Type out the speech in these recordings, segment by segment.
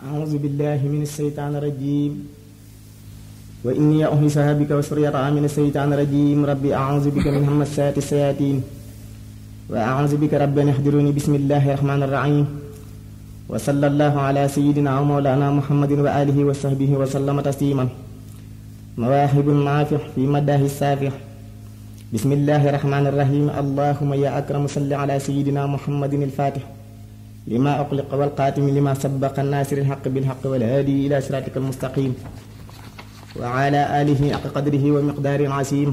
أعوذ بالله من الشيطان الرجيم وإني أحيصها بك وسريتها من الشيطان الرجيم ربي أعوذ بك من همسات الشياطين وأعوذ بك رب أن يحضروني بسم الله الرحمن الرحيم وصلى الله على سيدنا ومولانا محمد وآله وصحبه وسلم تسليما مواهب النافع في مداه السافح بسم الله الرحمن الرحيم اللهم يا أكرم صل على سيدنا محمد الفاتح لما أقلق والقاتم لما سبق الناصر الحق بالحق والهادي إلى صراطك المستقيم وعلى آله حق قدره ومقدار عظيم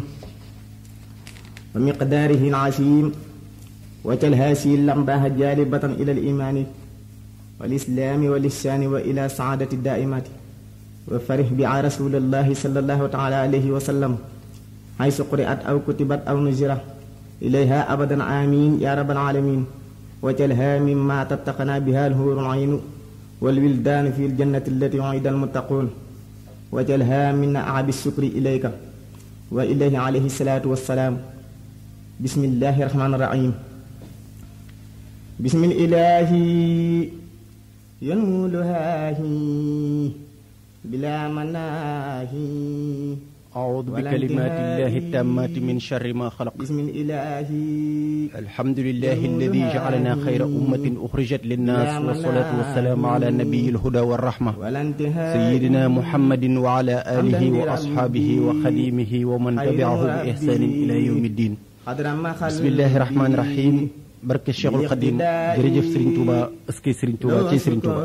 ومقداره العظيم وجل هذه اللمبة جالبة إلى الإيمان والإسلام والإحسان وإلى سعادة الدائمات وفرح بها رسول الله صلى الله تعالى عليه وسلم حيث قرأت أو كتبت أو نزرت إليها أبدا آمين يا رب العالمين وجلها مما تتقنا بها الهور العين والولدان في الجنة التي وعد المتقون وجلها من أعب الشكر إليك وإليه عليه الصلاة والسلام بسم الله الرحمن الرحيم بسم الإله ينولها بلا مناهي أعوذ بكلمات الله التامات من شر ما خلق بسم الإله الحمد لله الذي جعلنا خير أمة أخرجت للناس والصلاة والسلام على نبي الهدى والرحمة ولا انتهاء سيدنا محمد وعلى آله وأصحابه وخديمه ومن تبعه بإحسان إلى يوم الدين قدر ما خلق بسم الله الرحمن الرحيم barke Cheikhul Khadim jërëjëf Serigne Touba ëskey Serigne Touba ci Serigne Touba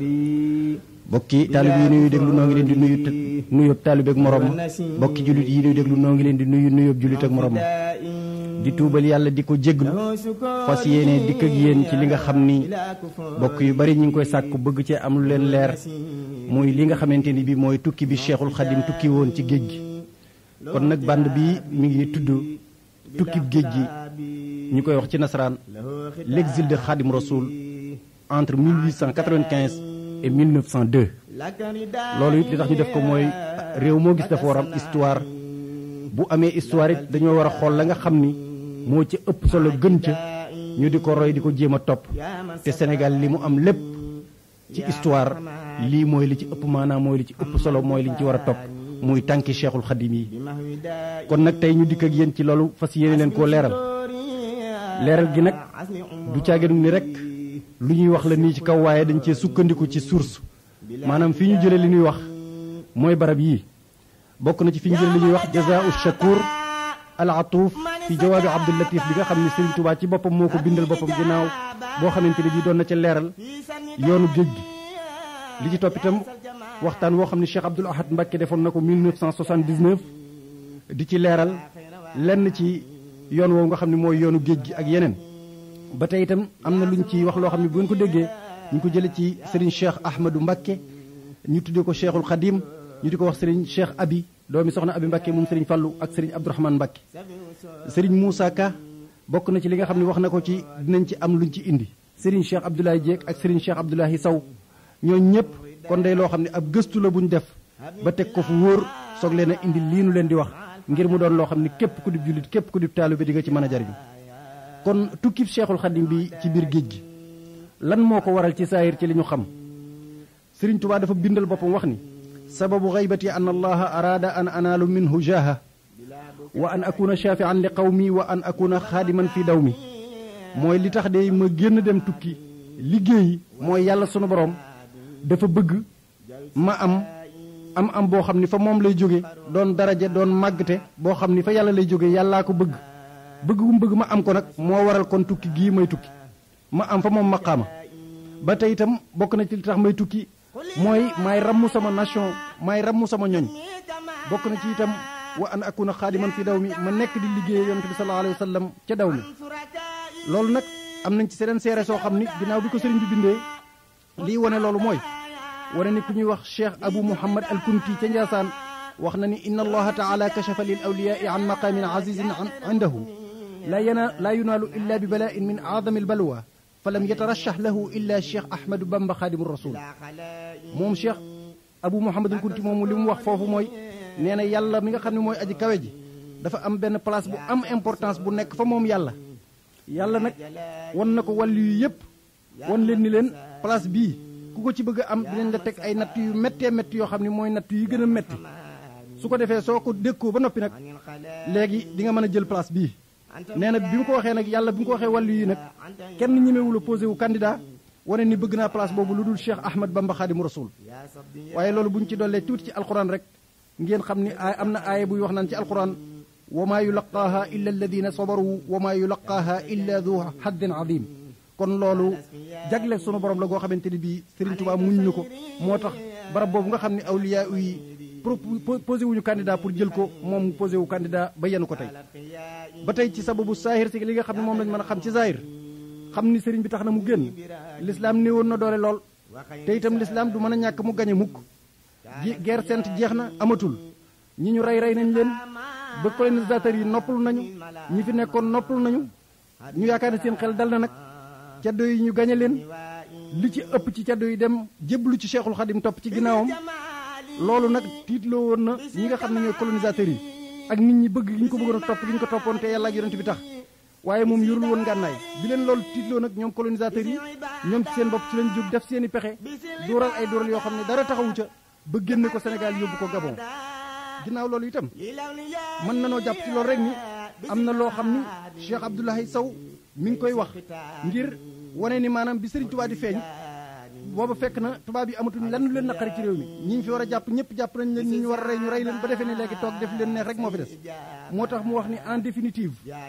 bokki taalib yi nuyu déglu noo ngi leen di nuyu nuyób taalib ak morom bokki jullit yi nuyu déglu noo ngi leen di nuyu nuyób jullit ak morom di tuubal yàlla di ko jéglu fas yéene dikk ak yéen ci li nga xam ni bokk yu bari ñu ngi koy sàkku bëgg cee am lu leen leer muy li nga xamante ni bi mooy tukki bi Cheikhul Khadim tukki woon ci géej gi kon nag band bi mi ngi tudd tukki géej gi ñu koy wax ci nasaraan l'exil de Khadim Rasoul entre 1895 et 1902 loolu it li tax ñu def ko mooy réew moo gis dafa war am histoire bu amee histoire it dañoo war a xool la nga xam ni moo ci ëpp solo gën ca ñu di ko roy di ko jéem a topp te Sénégal li mu am lépp ci histoire lii mooy li ci ëpp maanaam mooy li ci ëpp solo mooy li ñu ci war a topp muy tànki Cheikhul Khadim yi kon nag tey ñu dikk ak yéen ci loolu fas yéene leen koo leeral leeral gi nag du caaginu ni rek lu ñuy wax la nii ci kaw waaye dañ cee sukkandiku ci source maanaam fi ñu jëlee li ñuy wax mooy barab yii bokk na ci fi ñu jëlee li ñuy wax jazaau shakur al atuuf fi jawaabi abdul latif bi nga xam ne Serigne Touba ci boppam moo ko bindal boppam ginnaaw boo xamante ne bii doon na ca leeral yoonu géej gi li ci topp itam waxtaan woo xam ne Cheikh Abdoul Ahad Mbacké defoon na ko 1979 di ci leeral lenn ci yoon woowu nga xam ne mooy yoonu géej gi ak yeneen ba tey itam am na lu ñu ci wax loo xam ne bu ngeen ko déggee ñu ko jëlee ci Serigne Cheikh Ahmadou Mbacké ñu tuddee ko Cheikhul Khadim ñu di ko wax Serigne Cheikh Abi doomi soxna Abi Mbacké moom Serigne Fallou ak Serigne Abdourahmane Mbacké Serigne Moussa Ka bokk na ci li nga xam ne wax na ko ci dinañ ci am luñ ci indi Serigne Cheikh Abdoulaye Diek ak Serigne Cheikh Abdoulaye Sow ñooñu ñëpp kon day loo xam ne ab gëstu la bu ñu def ba teg ko fu wóor soog leen a indi lii nu leen di wax ngir mu doon loo xam ne képp ku di jullit képp ku di taalibe di nga ci mën a jariñu kon tukkib Cheikhul Khadim bi ci biir géej gi lan moo ko waral ci saayir ci li ñu xam Serigne Touba dafa bindal boppam wax ni sababu gaybati an allaha araada an anaalu minhu jaaha wa an akuna shafian li qawmi wa an akuna xaadiman fi daw mi mooy li tax de ma génn dem tukki liggéeyi mooy yàlla sunu borom dafa bëgg ma am am am boo xam ni fa moom lay jóge doon daraja doon màggte boo xam ni fa yàlla lay jóge yàllaa ko bëgg bëgg bu mu bëgg ma am ko nag moo waral kon tukki gii may tukki ma am fa moom maqaama ba tey itam bokk na ci li tax may tukki mooy maay rammu sama nation maay rammu sama ñoñ bokk na ci itam wa an akuna xaadiman fi daw mi ma nekk di liggéey yonent bi sallallahu alayhi wa sallam ca daw mi loolu nag am nañ ci seen seere soo xam ni ginnaaw bi ko sëriñ bi bindee lii wane loolu mooy wane ni ku ñuy wax cheikh abou mouhamad al kunti ca njaasaan wax na ni inna allaha taala kachafa lil awliyaai an maqaamin azizin indahu laa yana laa yunaalu illa bi bala'in min aadami al balwa fa lam yatarashah lahu illa cheikh ahmadou bamba xaadimu rasul moom cheikh abou mouhamad al kunti moomu li mu wax foofu mooy nee na yàlla mi nga xam ne mooy aji kawe ji dafa am benn place bu am importance bu nekk fa moom yàlla yàlla nag wan na ko wàllu yu yëpp wan leen ni leen place bii ku ko ci bëgg a am dinañ la teg ay natt yu méttee métti yoo xam ne mooy natt yu gën a métti su ko defee soo ko dékkoo ba noppi nag léegi di nga mën a jël place bii nee na bi mu ko waxee nag yàlla bi mu ko waxee wàllu yi nag kenn ñemewul a posé wu candidat wane ni bëgg naa place boobu lu dul Cheikh Ahmad Bamba Xaadimu Rasul waaye loolu bu ñu ci dollee tuuti ci alquran rek ngeen xam ni ay am na aaya buy wax naan ci alquran wa maa yulaqaaha illa alladina sabaru wa maa yulaqaaha illa du haddin adim kon loolu jagle sunu borom la goo xamante ni bii Serigne Touba muñ na ko moo tax barab boobu nga xam ne awliya yi posé wuñu candidat pour jël ko moom mu posé wu candidat ba yenu ko tey ba tey ci sababu saahir si li nga xam ne moom lañ mën a xam ci saahir xam ni sëriñ bi tax na mu génn l'islam néewoon na doole lool te itam l'islam du mën a ñàkk mu gañe mukk guerre sainte jeex na amatul ñi ñu rey rey nañ leen ba colonisateurs yi noppalu nañu ñi fi nekkoon noppalu nañu ñu yaakaar ne seen xel dal na nag caddo yi ñu gañe leen li ci ëpp ci caddo yi dem jébbalu ci Cheikhul Khadim topp ci ginnaawam loolu nag tiitloo woon na ñi nga xam ne ñooy colonisateurs yi ak nit ñi bëgg gi ñu ko bëggoon a topp gi ñu ko toppoon te yàlla ak yonent bi tax waaye moom yorul woon ngànnaay bi leen loolu tiitloo nag ñoom colonisateurs yi ñoom ci seen bopp ci lañ jóg def seen i pexe dóoral ay dóoral yoo xam ne dara taxawu ca ba génne ko Sénégal yóbbu ko Gabon ginnaaw loolu itam mën na noo jàpp ci loolu rek ni am na loo xam ni Cheikh Abdoulaye Sow mi ngi koy wax ngir wane ni maanaam bi Serigne Touba di feeñ booba fekk na tubaab yi amatuñ lan leen naqari ci réew mi ñi ñu fi war a jàpp ñëpp jàpp nañ leen ñi ñu war a rey ñu rey leen ba defee ne léegi toog def leen neex rek moo fi des moo tax mu wax ni en définitive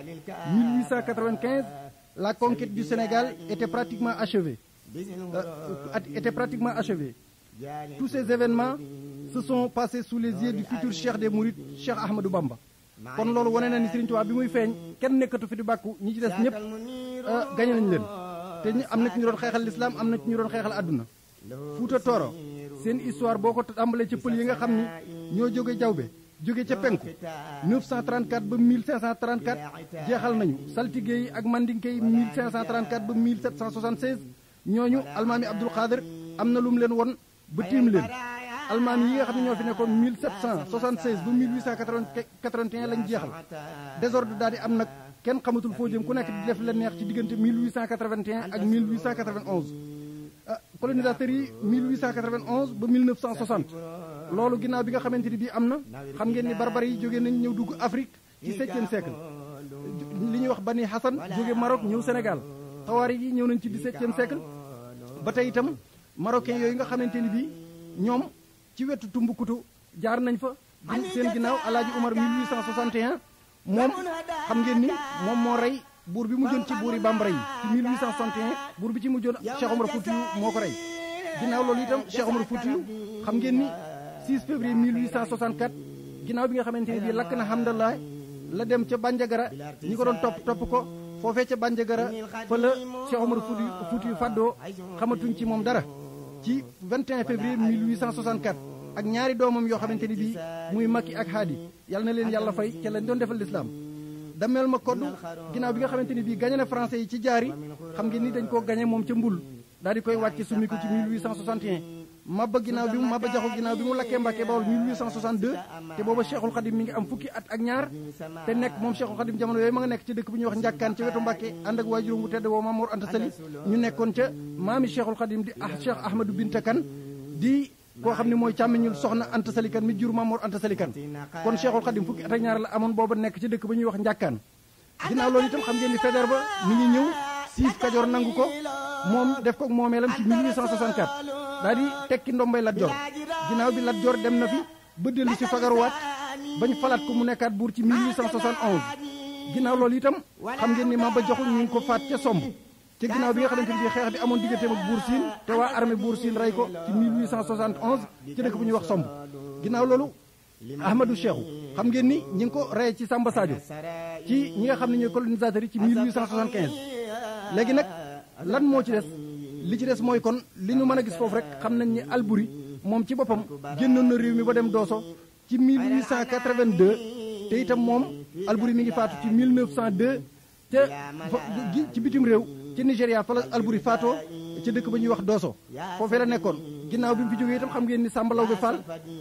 1895 la conquête du Sénégal était pratiquement achevée euh, était pratiquement achevée tous ces événements se sont passés sous les yeux du futur cheikh des Mourides Cheikh Ahmadou Bamba kon loolu wane na ni Serigne Touba bi muy feeñ kenn nekkatu fi di bàkku ñi ci des ñëpp gañe nañ leen te ñu am na ci ñu doon xeexal lislaam am na ci ñu doon xeexal àdduna Fuuta Tooro seen histoire boo ko tàmbalee ca pël yi nga xam ni ñoo jóge jawbe jóge ca penku 934 ba 1534 jeexal nañu saltige yi ak mandinke yi 1534 ba 1776 ñooñu almaami Abdul Xaadir am na lu mu leen won ba tiim leen almaami yi nga xam ne ñoo fi nekkoon 1776 ba 1881 lañ jeexal désordre daal di am nag kenn xamatul foo jëm ku nekk di def la neex ci diggante 1881 ak 1891 ah colonisateurs yi 1891 ba 1960 loolu ginnaaw bi nga xamante ni bii am na xam ngeen ni barbare yi jóge nañ ñëw dugg Afrique ci septième siècle li ñuy wax Bani Hassan jóge Maroc ñëw Sénégal xawaari yi ñëw nañ ci dix-septième siècle ba tey itam marocain yooyu nga xamante ni bii ñoom ci wetu Tumbuktu jaar nañ fa seen ginnaaw Alaaji Umar 1861 moom xam ngeen ni moom moo rey buur bi mujjoon ci buuri bambara yi ci 1861 buur bi ci mujjoon Cheikh Omar Foutiyou moo ko rey ginnaaw loolu itam Cheikh Omar Foutiyou xam ngeen ni 6 février 1864 ginnaaw bi nga xamante ne bii lakk na Hamdallah la dem ca Bandiagara ñi ko doon topp topp ko foofee ca Bandiagara fa la Cheikh Omar Foutiyou Foutiyou faddoo xamatuñ ci moom dara ci 21 février 1864 ak ñaari doomam yoo xamante ni bii muy Makki ak Haadi yal na leen yàlla fay ca lañ doon defal lislaam dameel ma koddu ginnaaw bi nga xamante ni bii gañe na français yi ci jaari xam ngeen ni dañ koo gañe moom ca mbul daal di koy wàcce summi ko ci 1861 mabba ginnaaw bi mu mabba jaxu ginnaaw bi mu lakkee Mbàkke Bawol 1862 te booba Cheikhul Khadim mi ngi am fukki at ak ñaar te nekk moom Cheikhul Khadim jamono yooyu ma nga nekk ci dëkk bu ñuy wax njàkkaan ca wetu Mbàkke ànd ak waajuram bu tedd woo Mamour Anta Sali ñu nekkoon ca maami Cheikhul Khadim di ah Cheikh Ahmadou Binta Kane di koo xam ne mooy càmmiñul soxna Anta Sali Kane mi jur Mamour Anta Sali Kane kon Cheikhul Khadim fukki at ak ñaar la amoon booba nekk ci dëkk ba ñuy wax njàkkaan ginnaaw loolu itam xam ngeen ni Faidherbe ba mi ngi ñëw siif Kajoor nangu ko moom def ko moomeelam ci 1864 daal di tekki ndombay Lat Joor ginnaaw bi Lat Joor dem na fi ba dellu si fagaruwaat bañ falaat ko mu nekkaat buur ci 1871 ginnaaw loolu itam xam ngeen ni Maba Jaxu ñu ngi ko faat ca somb ca ginnaaw bi nga xamante ni xeex bi amoon digganteem ak buur siin te waa armée buur siin rey ko ci 1871 ci dëkk bu ñuy wax somb ginnaaw loolu Ahmadou Cheikhou xam ngeen ni ñi ngi ko rey ci Samba Sadio ci ñi nga xam ne ñooy colonisateurs yi ci 1875 léegi nag lan moo ci des li ci des mooy kon li ñu mën a gis foofu rek xam nañ ni Albouri moom ci boppam génnoon na réew mi ba dem Dooso ci 1882 te itam moom Albouri mi ngi faatu ci 1902 te ci bitim réew ci Nigéria fa la Albouri faatoo ca dëkk ba ñuy wax Dooso foofee la nekkoon ginnaaw bi mu fi jógee itam xam ngeen ni Samba Laobé Fall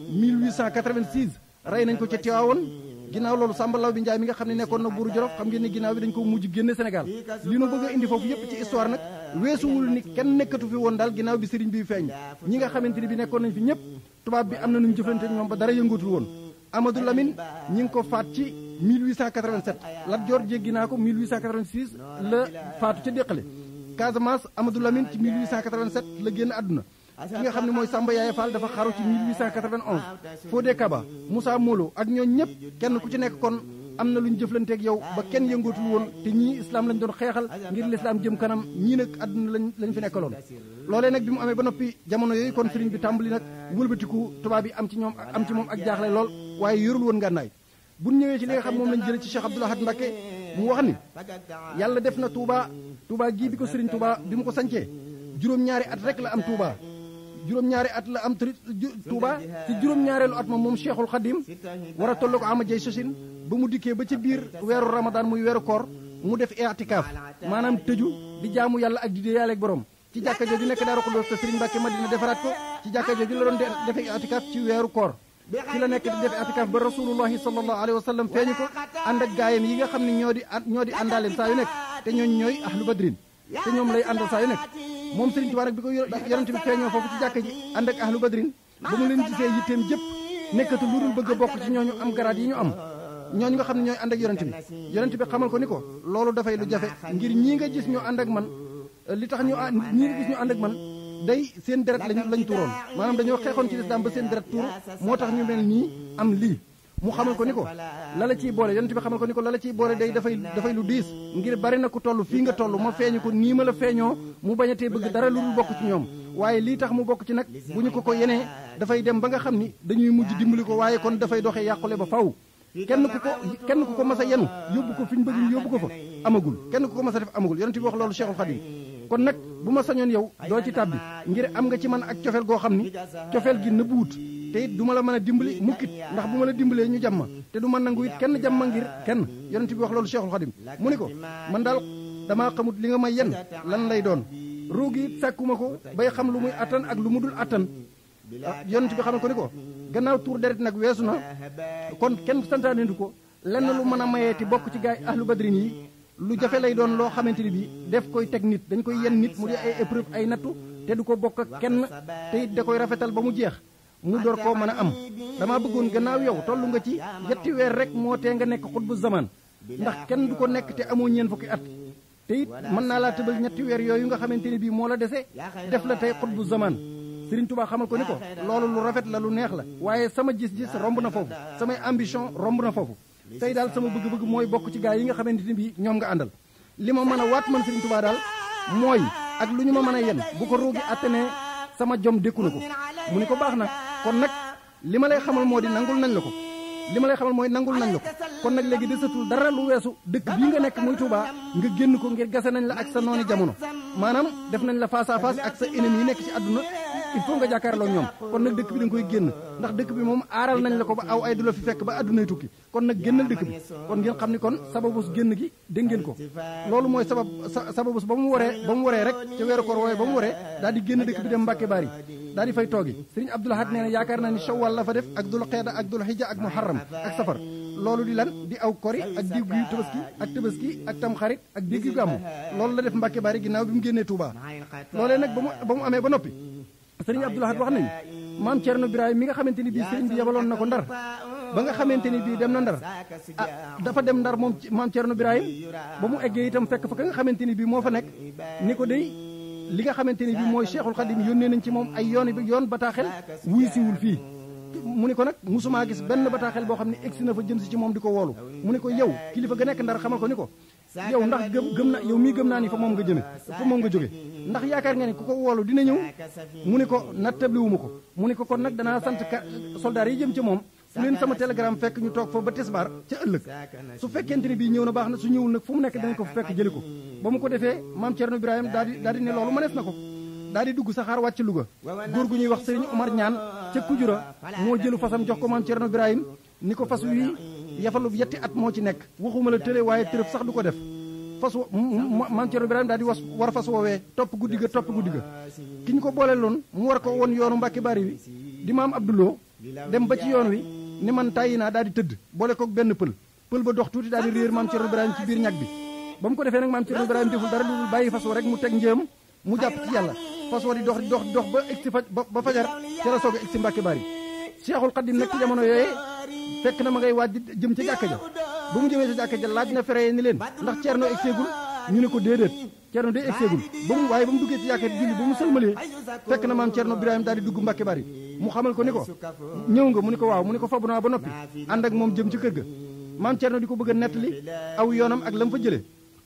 1886 rey nañ ko ca Tiwaawoon ginnaaw loolu Samba Laobé Ndiaye mi nga xam ne nekkoon na buuru Jolof xam ngeen ni ginnaaw bi dañ ko mujj génne Sénégal li nu bëgg a indi foofu yépp ci histoire nag weesuwul ni kenn nekkatu fi woon daal ginnaaw bi sëriñ bi feeñ ñi nga xamante ni bi nekkoon nañ fi ñëpp tubaab bi am na nu ñu jëflante ñoom ba dara yëngatul woon Amadou Lamine ñi ngi ko faat ci 1887 Lat Joor jéggi naa ko 1886 la faatu ca déqale Casamance Amadou Lamine ci 1887 la génn àdduna ki nga xam ne mooy Samba Yaye Fall dafa xaru ci 1891 Fodé Kaba Moussa Molo ak ñooñ ñëpp kenn ku ci nekk kon am na lu ñu jëflanteeg yow ba kenn yëngootul woon te ñii islam lañ doon xeexal ngir lislaam jëm kanam ñii nag àdduna lañ lañ fi nekkaloon loolee nag bi mu amee ba noppi jamono yooyu kon sëriñ bi tàmbali nag wëlbatiku tubaab yi am ci ñoom am ci moom ak jaaxle lool waaye yorul woon ngànnaay bu ñëwee ci li nga xam moom lañ jëlee ci Cheikh Abdoul Ahad Mbacké mu wax ni yàlla def na Touba Touba gii bi ko sëriñ Touba bi mu ko sancee juróom-ñaari at rek la am Touba juróom-ñaari at la am Touba ci juróom-ñaareelu at ma moom Cheikhul Khadim war a toll ko ama jay sosin ba mu dikkee ba ci biir weeru Ramadan muy weeru koor mu def i'tikaaf maanaam tëju di jaamu yàlla ak di dee yàlla ak borom ci jàkka jooju nekk Daaru Xudoos te Serigne Mbacke Madina defaraat ko ci jàkka jooju la doon defee i'tikaaf ci weeru koor ci la nekk di def i'tikaaf ba rasulullahi sallallahu alayhi wa sallam feeñu ko ànd ak gaayam yi nga xam ne ñoo di ñoo di àndaaleem saa yu nekk te ñooñ ñooy ahlu badrin te ñoom lay àndal saa yu nekk moom Serigne Touba nag bi ko yonent bi feeñoo foofu ci jàkka ji ànd ak ahlu badrin ba mu leen gisee yitteem jëpp nekkatu lu dul bëgg a bokk ci ñooñu am garaat yi ñu am ñooñu nga xam ne ñooy ànd ak yonent bi yonent bi xamal ko ni ko loolu dafay lu jafe ngir ñii nga gis ñu ànd ak man li tax ñu ñii nga gis ñu ànd ak man day seen deret lañ lañ tuuroon maanaam dañoo xeexoon ci lislaam ba seen deret tuur moo tax ñu mel nii am lii mu xamal ko ni ko la la ciy boole yonent bi xamal ko ni ko la la ciy boole day dafay dafay lu diis ngir bari na ku toll fii nga toll ma feeñu ko nii ma la feeñoo mu bañatee bëgg dara lu dul bokk ci ñoom waaye lii tax mu bokk ci nag bu ñu ko ko yenee dafay dem ba nga xam ni dañuy mujj dimbali ko waaye kon dafay doxee yàqule ba faw kenn ku ko kenn ku ko mas a yenu yóbbu ko fi ñu bëgg ñu yóbbu ko fa amagul kenn ku ko mas a def amagul yonent bi wax loolu Cheikhul Khadim kon nag bu ma sañoon yow doo ci tàbbi ngir am nga ci man ak cofeel goo xam ni cofeel gi nëbbuwut te it du ma la mën a dimbali mukkit ndax bu ma la dimbalee ñu jàmm te du ma nangu it kenn jàmm ngir kenn yonent bi wax loolu Cheikhul Khadim mu ni ko man daal damaa xamut li nga may yen lan lay doon ruugi it sàkkuma ko bay xam lu muy attan ak lu mu dul attan yonent bi xamal ko ni ko gannaaw tuur deret nag weesu na kon kenn santaane du ko lenn lu mën a mayeeti bokk ci gaay ahlu badrin yi lu jafe lay doon loo xamante ni bii def koy teg nit dañ koy yen nit mu di ay épreuve ay nattu te du ko bokk ak kenn te it da koy rafetal ba mu jeex mu door koo mën a am dama bëggoon gannaaw yow tollu nga ci yetti weer rek moo tee nga nekk xutbu zaman ndax kenn du ko nekk te amoo ñeen fukki at te it mën naa laa tëbal ñetti weer yooyu nga xamante ni bii moo la dese def la tey xutbu zaman Sëriñ Tuubaa xamal ko ni ko loolu lu rafet la lu neex la waaye sama gis-gis romb na foofu samay ambition romb na foofu tey daal sama bëgg-bëgg mooy bokk ci gaa yi nga xamante ni bii ñoom nga àndal li ma mën a waat man Sëriñ Tuubaa daal mooy ak lu ñu ma mën a yen bu ko ruugi attanee sama jom dékku na ko mu ni ko baax na kon nag li ma lay xamal moo di nangul nañ la ko li ma lay xamal mooy nangul nañ la ko kon nag léegi desatul dara lu weesu dëkk bii nga nekk muy Touba nga génn ko ngir gase nañ la ak sa nooni jamono maanaam def nañ la face à face ak sa ennemi yi nekk ci àdduna il faut nga jàkkaarloo ñoom kon nag dëkk bi da nga koy génn ndax dëkk bi moom aaral nañ la ko ba aw ay du la fi fekk ba àddunay tukki kon nag génnal dëkk bi kon ngeen xam ni kon sababus génn gi dégg ngeen ko loolu mooy sabab sababus ba mu waree ba mu waree rek ca weeru koor wooye ba mu waree daal di génn dëkk bi dem Mbàkke Bari daal di fay toogi sëriñ Abdul Ahad nee na yaakaar naa ni Shawwal la fa def ak dul xeeda ak dul xijja ak muharram ak safar loolu di lan di aw kori ak diggu tabaski ak tabaski ak tamxarit ak diggu gàmmu loolu la def Mbàkke Bari ginnaaw bi mu génnee Touba loolee nag ba mu ba mu amee ba noppi sëriñ Abdul Ahad wax nañu maam Thierno Birahim mi nga xamante ni bii sëriñ bi yabaloon na ko ndar ba nga xamante ni bii dem na ndar ah dafa dem ndar moom maam Thierno Birahim ba mu eggee itam fekk fa ka nga xamante ni bii moo fa nekk ni ko dey li nga xamante ni bii mooy Cheikhul Khadim yónnee nañ ci moom ay yoon yoon bataaxel wuy siwul fii mu ni ko nag musumaa gis benn bataaxel boo xam ne egsi na fa jëm si ci moom di ko woolu mu ni ko yow kilifa ga nekk ndar xamal ko ni ko yow ndax gëm gëm na yow mii gëm naa ni fa moom nga jëme fa moom nga jóge ndax yaakaar nga ni ku ko woolu dina ñëw mu ni ko nattabliwuma ko mu ni ko kon nag danaa sant ka soldaar yi jëm ca moom fu leen sama télégramme fekk ñu toog fa ba tisbaar ca ëllëg su fekkente ni bii ñëw na baax na su ñëwul nag fu mu nekk danañ ko fa fekk jëli ko ba mu ko defee maam Thierno Ibrahima daal di daal di ne loolu mënees na ko daal di dugg saxaar wàcc Louga góor gu ñuy wax Serigne Omar Ñaan ca Kujura moo jëlu fasam jox ko maam Thierno Ibrahima ni ko fas wi yafalu yetti at moo ci nekk waxuma la tële waaye tërëf sax du ko def fas wa maam Thierno Ibrahima daal di was war fas woowee topp guddi ga topp guddi ga ki ñu ko boole loon mu war ko woon yoonu Mbàkke Bari wi di maam Abdouloo dem ba ci yoon wi ni man tàyyi naa daal di tëdd boole kook benn pël pël ba dox tuuti daal di réer maam Thierno Ibrahima ci biir ñag bi ba mu ko defee nag maam Thierno Ibrahima deful dara lu bàyyi fas wa rek mu teg njéem mu jàpp ci yàlla fas wa di dox dox dox ba egsi fa ba fajar ci la soog a egsi Mbàkke Bari Cheikhul Khadim nag ci jamono yooyee fekk na ma ngay waaj jëm ca jàkka ja ba mu jëmee ca jàkka ja laaj na fere ni leen ndax Ceerno egseegul ñu ne ko déedéet Ceerno day egseegul ba mu waaye ba mu duggee ci jàkka julli ba mu sëlmalee fekk na maam Ceerno Birahim daal di dugg Mbàkke Bari mu xamal ko ni ko ñëw nga mu ni ko waaw mu ni ko fabu naa ba noppi ànd ak moom jëm ci kër ga maam Ceerno di ko bëgg a nettali aw yoonam ak la mu fa jëlee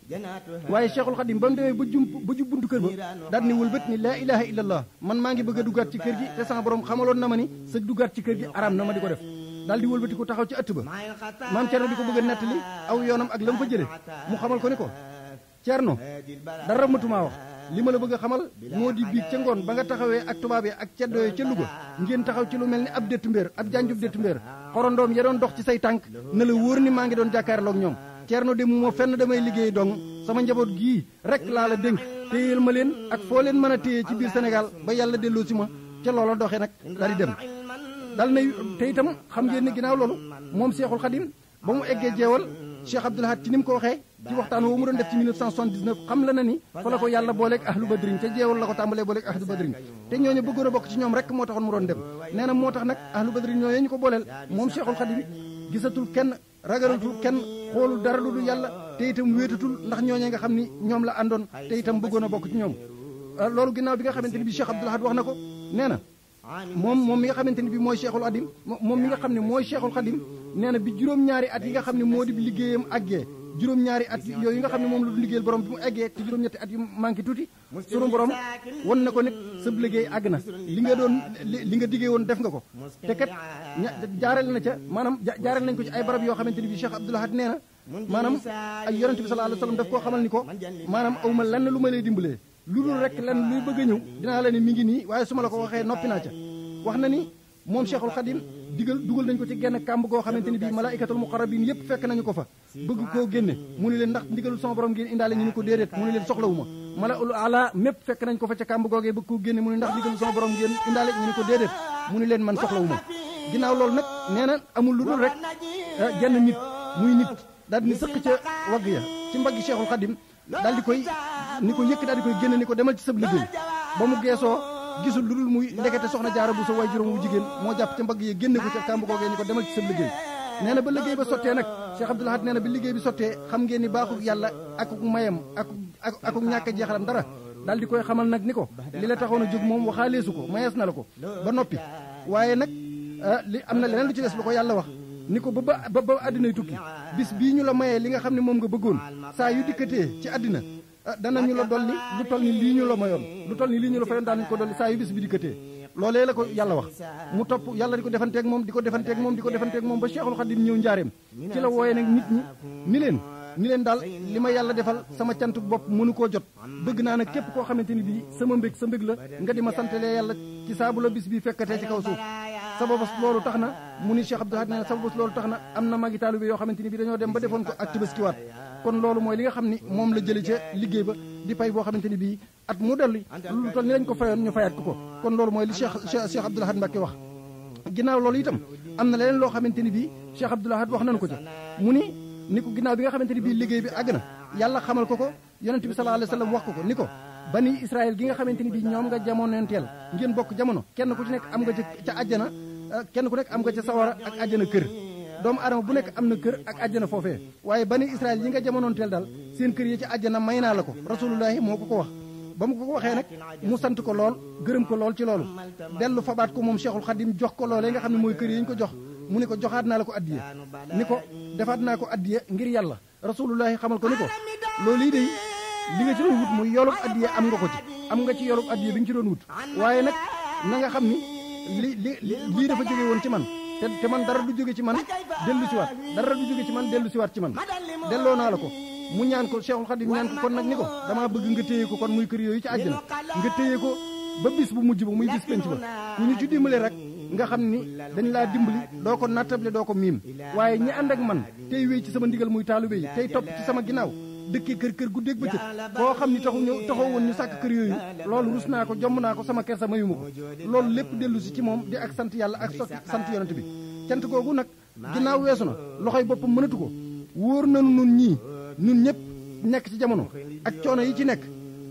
waaye Cheikhul Khadim ba mu demee ba jum ba jub buntu kër ba daal ni wëlbët ni laa ilaha illallah man maa ngi bëgg a duggaat ci kër gi te sama borom xamaloon na ma ni sa duggaat ci kër gi araam na ma di ko def daal di wëlbati ko taxaw ci ëtt ba maam Ceerno di ko bëgg a nettali aw yoonam ak la mu fa jëlee mu xamal ko ni ko Ceerno dara matumaa wax li ma la bëgg a xamal moo di biig ca ngoon ba nga taxawee ak tubaab yi ak ceddo yi ca Louga ngeen taxaw ci lu mel ni ab déttu mbéer ab janjub déttu mbéer xorondoom ya doon dox ci say tànk na la wóor ni maa ngi doon jàkkaarloog ñoom Ceerno de mu moo fenn damay liggéey dong sama njaboot gii rek laa la dénk téyeel ma leen ak foo leen mën a téye ci biir Sénégal ba yàlla delloo si ma ca loola doxee nag daal di dem dal nay te itam xam ngeen ni ginnaaw loolu moom Seexul Xadim ba mu eggee jeewal Cheikh Abdoul Ahad ci ni mu ko waxee ci waxtaan woo mu doon def ci 1979 xam la na ni fa la ko yàlla booleeg ahlu badrin ca jeewal la ko tàmbalee booleeg ahlu badrin te ñooñu bëggoon a bokk ci ñoom rek moo taxoon mu doon dem nee na moo tax nag ahlu badrin ñooñu ñu ko booleel moom Cheikhul Khadim gisatul kenn ragalatul kenn xoolul dara lu dul yàlla te itam wéetatul ndax ñooñee nga xam ni ñoom la àndoon te itam bëggoon a bokk ci ñoom loolu ginnaaw bi nga xamante ni bi Cheikh Abdoul Ahad wax na ko nee na moom moom mi nga xamante ni bi mooy Cheikhul Khadim moom mi nga xam ne mooy Cheikhul Khadim nee na bi juróom-ñaari at yi nga xam ne moo di liggéeyam àggee juróom-ñaari at yooyu nga xam ne moom la du liggéeyal borom bi mu eggee te juróom-ñetti at yu manqué tuuti sunu borom won na ko nit sa liggéey àgg na li nga doon li nga diggee woon def nga ko te kat jaarale na ca maanaam jaarale nañ ko ci ay barab yoo xamante ni bi Cheikh Abdoul Ahad nee na maanaam ay yonente bi sallallahu alayhi wasallam daf koo xamal ni ko maanaam aw ma lenn lu ma lay dimbalee lu dul rek lenn luy bëgg a ñëw dinaa la ne mi ngi nii waaye su ma la ko waxee noppi naa ca wax na ni moom Cheikhul Khadim digal dugal nañ ko ci genn kàmb goo xamante ni bii malaikatul muqarrabin yépp fekk nañu ko fa bëgg koo génne mu ni leen ndax ndigalul sama borom ngeen indaale ñu ni ko déedéet mu ni leen soxlawu ma malaul ala mépp fekk nañ ko fa ca kàmb googee bëgg koo génne mu ni ndax ndigalul sama borom ngeen indaale ñu ni ko déedéet mu ni leen man soxlawu ma ginnaaw loolu nag nee na amul lu dul rek genn nit muy nit daal di ni sëq ca wagg ya ci mbaggi Cheikhul Khadim daal di koy ni ko yëkk daal di koy génne ni ko demal ci sab liggéey ba mu geesoo gisul lu dul muy ndekete soxna jaara bu sa way juróom wu jigéen moo jàpp ca mbagg yi génne ko ca kàmb googee ni ko demal ci sa liggéey nee na ba liggéey ba sottee nag Cheikh Abdoul Ahad nee na bi liggéey bi sottee xam ngeen ni baaxul yàlla akuk mayam akuk akuk ñàkk a jeexalam dara daal di koy xamal nag ni ko li la taxoon a jóg moom waxaaleesu ko mayees na la ko ba noppi waaye nag li am na leneen lu ci des lu ko yàlla wax ni ko ba ba ba àddinay tukki bis bii ñu la mayee li nga xam ne moom nga bëggoon saa yu dikkatee ci àddina danañu la dolli lu toll ni lii ñu la mayoon lu toll ni lii ñu la fayoon daan ko dolli saa yu bis bi dikkatee loolee la ko yàlla wax mu topp yàlla di ko defanteeg moom di ko defanteeg moom di ko defanteeg moom ba Cheikhul Khadim ñëw njaareem ci la wooyee nag nit ñi ni leen ni leen daal li ma yàlla defal sama cantuk bopp mënu koo jot bëgg naa nag képp koo xamante ni bii sama mbég sa mbég la nga di ma santalee yàlla ci saabu la bis bi fekkatee ci kaw suuf sababas loolu tax na mu ni Cheikh Abdoul Ahad nee na sababas loolu tax na am na magi taalibe yoo xamante ni bii dañoo dem ba defoon ko ak Tabaskiwaat kon loolu mooy li nga xam ni moom la jëlee ca liggéey ba di pay boo xamante ni bii at mu dellu lu toll ni lañ ko fayoon ñu fayaat ko ko kon loolu mooy li Cheikh Cheikh Abdoul Ahad Mbacké wax ginnaaw loolu itam am na leneen loo xamante ni bii Cheikh Abdoul Ahad wax nañu ko ca mu ni ni ko ginnaaw bi nga xamante ni bii liggéey bi àgg na yàlla xamal ko ko yonent bi sallallahu alayhi wasallam wax ko ko ni ko bani Israël gi nga xamante ni bii ñoom nga jamonoonteel ngeen bokk jamono kenn ku ci nekk am nga ca ca àjjana kenn ku nekk am nga ca sawara ak àjjana kër doomu adama bu nekk am na kër ak àjjana foofee waaye bani Israël yi nga jamonoonteel daal seen kër yi ci àjjana may naa la ko rasulullahi moo ko ko wax ba mu ko ko waxee nag mu sant ko lool gërëm ko lool ci loolu dellu fabaat ko moom Cheikhul Khadim jox ko loolee nga xam ne mooy kër yi ñu ko jox mu ni ko joxaat naa la ko addiye ni ko defaat naa ko addiye ngir yàlla rasulullahi xamal ko ni ko loolu yi day li nga ci doon wut muy yoolub addiye am nga ko ci am nga ci yoolub addiye bi nga ci doon wut waaye nag na nga xam ni li li lii dafa jóge woon ci man te te man dara du jóge ci man dellu si waat dara du jóge ci man dellu si waat ci man delloo naa la ko mu ñaan ko Cheikhul Khadim ñaan ko kon nag ni ko damaa bëgg nga téye ko kon muy kër yooyu ci àjjana nga téye ko ba bis bu mujj ba muy bis penc ba ku ñu ci dimbale rek nga xam ni dañ laa dimbali doo ko nattable doo ko miim waaye ñi ànd ak man tey wéy ci sama ndigal muy taalibe yi tey topp ci sama ginnaaw dëkkee kër kër guddeeg bëccëg koo xam ni taxu ñëw taxaw woon ñu sàkk kër yooyu loolu rus naa ko jomm naa ko sama kersa mayuma ko loolu lépp dellu si ci moom di ak sant yàlla ak sant yonent bi cant googu nag ginnaaw weesu na loxoy boppam mënatu ko wóor nanu nun ñii nun ñëpp nekk ci jamono ak coono yi ci nekk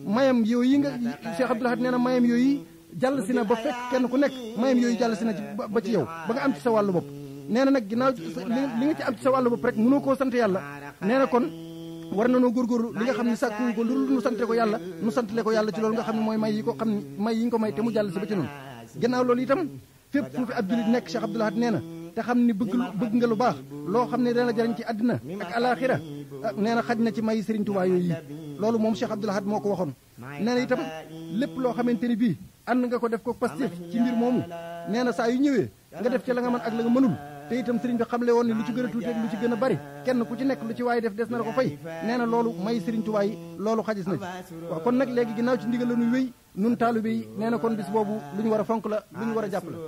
mayam yooyu yi nga Cheikh Abdoul Ahad nee na mayam yooyu jàll si na ba fekk kenn ku nekk mayam yooyu jàll si na ci ba ci yow ba nga am ci sa wàllu bopp nee na nag ginnaaw li nga ci am ci sa wàllu bopp rek mënoo koo sant yàlla nee na kon war na noo góorgóorlu li nga xam ne sàkku ko lu nu sante ko yàlla nu santale ko yàlla ci loolu nga xam ne mooy may yi ko xam ne may yi ñu ko may te mu jàll si ba ci noonu ginnaaw loolu itam fépp fu fi ab julit nekk Cheikh Abdoul Ahad nee na te xam ni bëgg bëgg nga lu baax loo xam ne dana jariñ ci àddina ak alaxira nee na xaj na ci may Serigne Touba yooyu yi loolu moom Cheikh Abdoul Ahad moo ko waxoon nee na itam lépp loo xamante ni bii ànd nga ko def ko Pastef ci mbir moomu nee na saa yu ñëwee nga def ci la nga mën ak la nga mënul te itam Serigne bi xamle woon ni lu ci gën a tuuti ak lu ci gën a bari kenn ku ci nekk lu ci waaye def des na la ko fay nee na loolu may Serigne Touba yi loolu xajis na ci waaw kon nag léegi ginnaaw ci ndigal la ñuy wéy nun taalibe yi nee na kon bis boobu lu ñu war a fonk la lu ñu war a jàpp la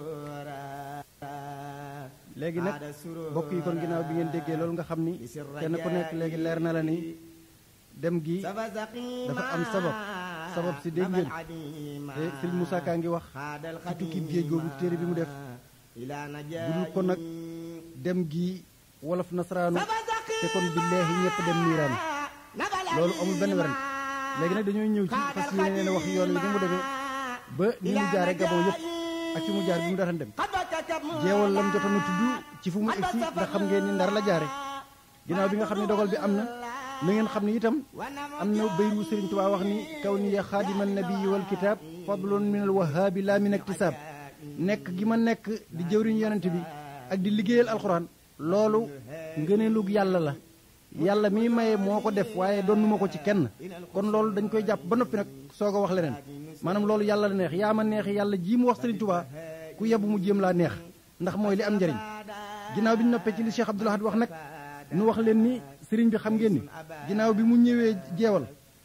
léegi nag bokk yi kon ginnaaw bi ngeen déggee loolu nga xam ni kenn ku nekk léegi leer na la ni dem gi dafa am sabab sabab si dégg ngeen te Sëriñ Moussa Ka ngi wax ci tukkib géej googu téere bi mu def budul ko nag dem gi wolof nasaraanu te kon billaahi ñëpp dem niiraan loolu amul benn werante léegi nag dañoo ñëw ci fas yéene leen wax yoon wi ni mu demee ba ni mu jaare Gabon yëpp ak fi mu jaar bi mu daan dem jeewal lam jotoon a tudd ci fu mu egsi ndax xam ngeen ni ndar la jaare ginnaaw bi nga xam ne dogal bi am na na ngeen xam ne itam am na bayru Sëriñ Tuubaa wax ni kaw ni ya xaadima nabii wal kitaab fadlun min al wahaabi laa min iktisaab nekk gi ma nekk di jëwriñ yonent bi ak di liggéeyal alxuraan loolu ngëneelug yàlla la yàlla mi maye moo ko def waaye doonuma ko ci kenn kon loolu dañ koy jàpp ba noppi nag soog a wax leneen maanaam loolu yàlla la neex yaa ma neex yàlla jii mu wax Sëriñ Tuubaa ku yebu mu jéem laa neex ndax mooy li am njëriñ ginnaaw bi ñu noppee ci li Cheikh Abdoul Ahad wax nag nu wax leen ni sëriñ bi xam ngeen ni ginnaaw bi mu ñëwee jeewal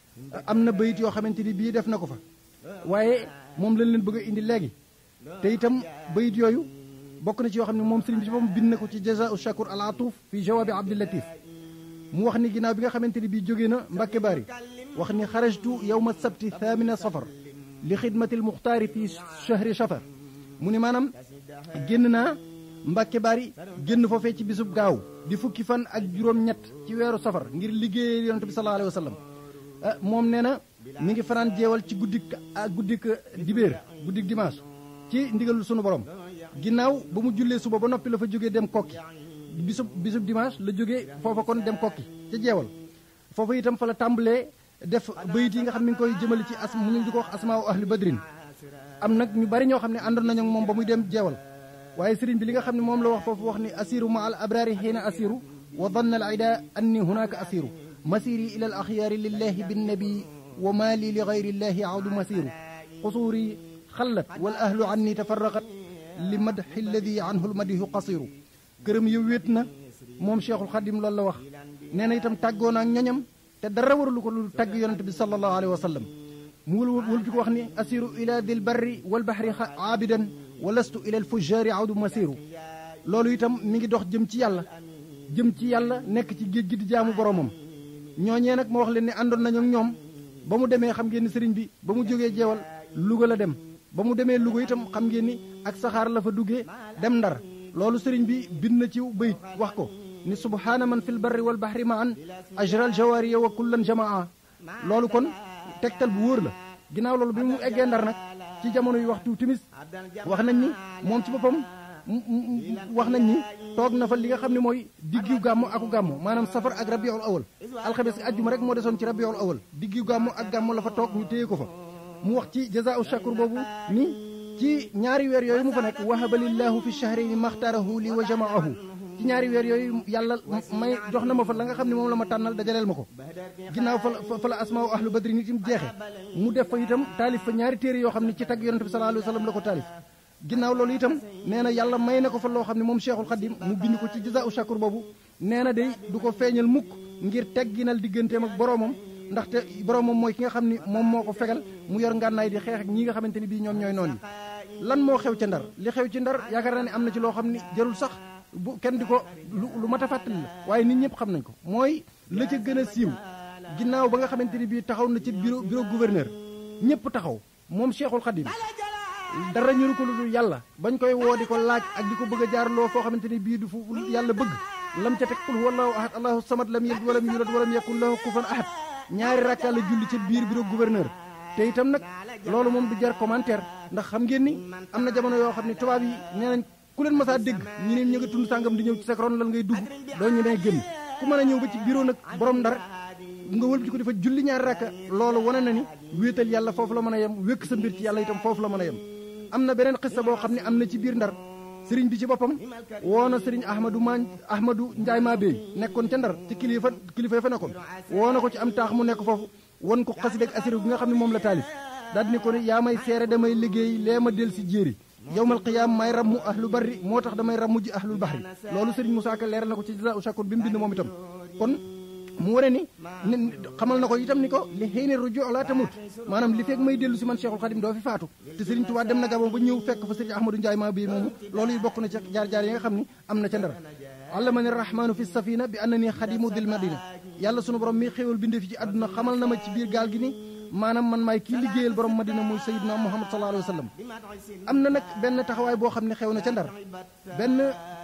am na bayit yoo xamante ni bii def na ko fa waaye moom lañ leen bëgg a indi léegi te itam bayit yooyu bokk na ci yoo xam ne moom sëriñ bi ci moom bind na ko ci jazaa'u shakur al atuuf fi jawaabi Abdul Latif mu wax ni ginnaaw bi nga xamante ni bii jógee na Mbàkke Baari wax ni xarajtu yawma sabti thamina safar li xidmatil muxtaari fi chahri safar mu ni maanaam génn naa Mbàkke Baari génn foofee ci bisub gaaw di fukki fan ak juróom-ñett ci weeru safar ngir liggéeyal yonent bi sallallahu alayhi wa sallam moom nee na mi ngi fanaan jeewal ci guddik guddik dibéer guddik dimanche ci ndigalul sunu borom ginnaaw ba mu jullee suba ba noppi la fa jógee dem kokki bisub bisub dimanche la jógee foofa kon dem kokki ca jeewal foofa itam fa la tàmbalee def bayit yi nga xam mi ngi koy jëmale ci as mu ñu di ko wax asmaaw ahli badrin am nag ñu bari ñoo xam ne àndoon nañu ak moom ba muy dem jeewal waaye sëriñ bi li nga xam ne moom la wax foofu wax ni asiru ma al abraari xiina asiru wa danna al ida anni hunaka asiru masiri ila al axyaari lillahi binnabi wa maali li gayri llahi awdu masiru xusuuri xallat wal ahlu anni tafarraqat li madxi alladi anhu lmadihu qasiru këram yow wéet na moom cheikhul xadim loolu la wax nee na itam tàggoo na ak ñoñam te dara waralu ko lu tàgg yonente bi sallallahu alayhi wa sallam mu wël wëlti ko wax ni asiru ila dil barri wal bahri aabidan wa lastu ila al fujjaari awdu masiru loolu itam mi ngi dox jëm ci yàlla jëm ci yàlla nekk ci géej gi di jaamu boromam ñooñee nag ma wax leen ne àndoon nañu ak ñoom ba mu demee xam ngeen ni sëriñ bi ba mu jógee jeewal Louga la dem ba mu demee Louga itam xam ngeen ni ak saxaar la fa duggee dem ndar loolu sëriñ bi bind na ci bayit wax ko ni subhaana man fil barri wal bahri ma an ajral jawaariya wa kullan jamaa loolu kon tegtal bu wóor la ginnaaw loolu bi mu eggee ndar nag ci jamono yu waxtu timis wax nañ ni moom ci boppam wax nañ ni toog na fa li nga xam ne mooy diggu gàmmu aku gàmmu maanaam safar ak rabiul awal alxames ajjuma rek moo desoon ci rabiul awal diggu gàmmu ak gàmmu la fa toog ñu téye ko fa mu wax ci jazaau shakur boobu ni ci ñaari weer yooyu mu fa nekk wahaba lillahu fi shahrayni maxtarahu li wa jamaahu ci ñaari weer yooyu yàlla may jox na ma fa la nga xam ne moom la ma tànnal dajaleel ma ko ginnaaw fa la fa la asmaaw ahlu badri nit im jeexe mu def fa itam taalif fa ñaari téere yoo xam ne ci tagg yonente bi sallallahu alayhi wa sallam la ko taalif ginnaaw loolu itam nee na yàlla may na ko fa loo xam ne moom cheikhul xadim mu bind ko ci jazaau shakur boobu nee na day du ko feeñal mukk ngir tegginal digganteem ak boroomam ndaxte boroomam mooy ki nga xam ni moom moo ko fegal mu yor ngànnaay di xeex ak ñi nga xamante ni bii ñoom ñooy noon yi lan moo xew ca ndar li xew ci ndar yaakaar naa ne am na ci loo xam ni jarul sax bu kenn di ko lu lu mat a fàttali la waaye nit ñëpp xam nañ ko mooy la ca gën a siiw ginnaaw ba nga xamante ni bii taxaw na ci bureau bureau gouverneur ñëpp taxaw moom cheikhul xadim dara ñuru ko lu dul yàlla bañ koy woo di ko laaj ak di ko bëgg a jaarloo foo xamante ni bii du fu yàlla bëgg lam ca teg qul huwallahu ahad allahu samad lam yalid walam yulad walam yakun lahu kufuwan ahad ñaari rakka la julli ca biir bureau gouverneur te itam nag loolu moom du jar commentaire ndax xam ngeen ni am na jamono yoo xam ne tubaab yi nee nañ ku leen masaa dégg ñi ne ñu nga tund sàngam di ñëw ci sa ron lan ngay dugg doo ñu nee génn ku mën a ñëw ba ci bureau nag borom ndar nga wëlbati ko dafa julli ñaari rakka loolu wane na ni wéetal yàlla foofu la mën a yem wékk sa mbir ci yàlla itam foofu la mën a yem am na beneen xista boo xam ne am na ci biir ndar sëriñ bi ci boppam woo na sëriñ ahmadou ma ahmadou njaay maa béy nekkoon ca ndar ci kilifa kilifa fa nekkoon woo na ko ci am taax mu nekk foofu won ko xasida ak asiri bi nga xam ne moom la taalif daal ni ko ne yaa may seere damay liggéey lee ma del si jéeri yowmal qiyaam may rammu ahlu barri moo tax damay rammu ji ahlul bahri loolu sëriñ Moussa Ka leeral na ko ci jasa u shakur bi mu bind moom itam kon mu wane ni ni xamal na ko itam ni ko li xëy na rujo laa tamut maanaam li fekk may dellu si man Cheikhul Khadim doo fi faatu te Serigne Touba dem na Gabon ba ñëw fekk fa Serigne Ahmadou Ndiaye maa bii moomu loolu yi bokk na ci jaar-jaar yi nga xam ni am na ca ndar allamani rahmanu fi safina bi anna ni xadimu dil madina yàlla sunu borom mi xéewal bindee fi ci àdduna xamal na ma ci biir gaal gi ni maanaam man maay kii liggéeyal borom madina muy sayidna muhammad sallallahu alayhi wa sallam am na nag benn taxawaay boo xam ne xew na ca ndar benn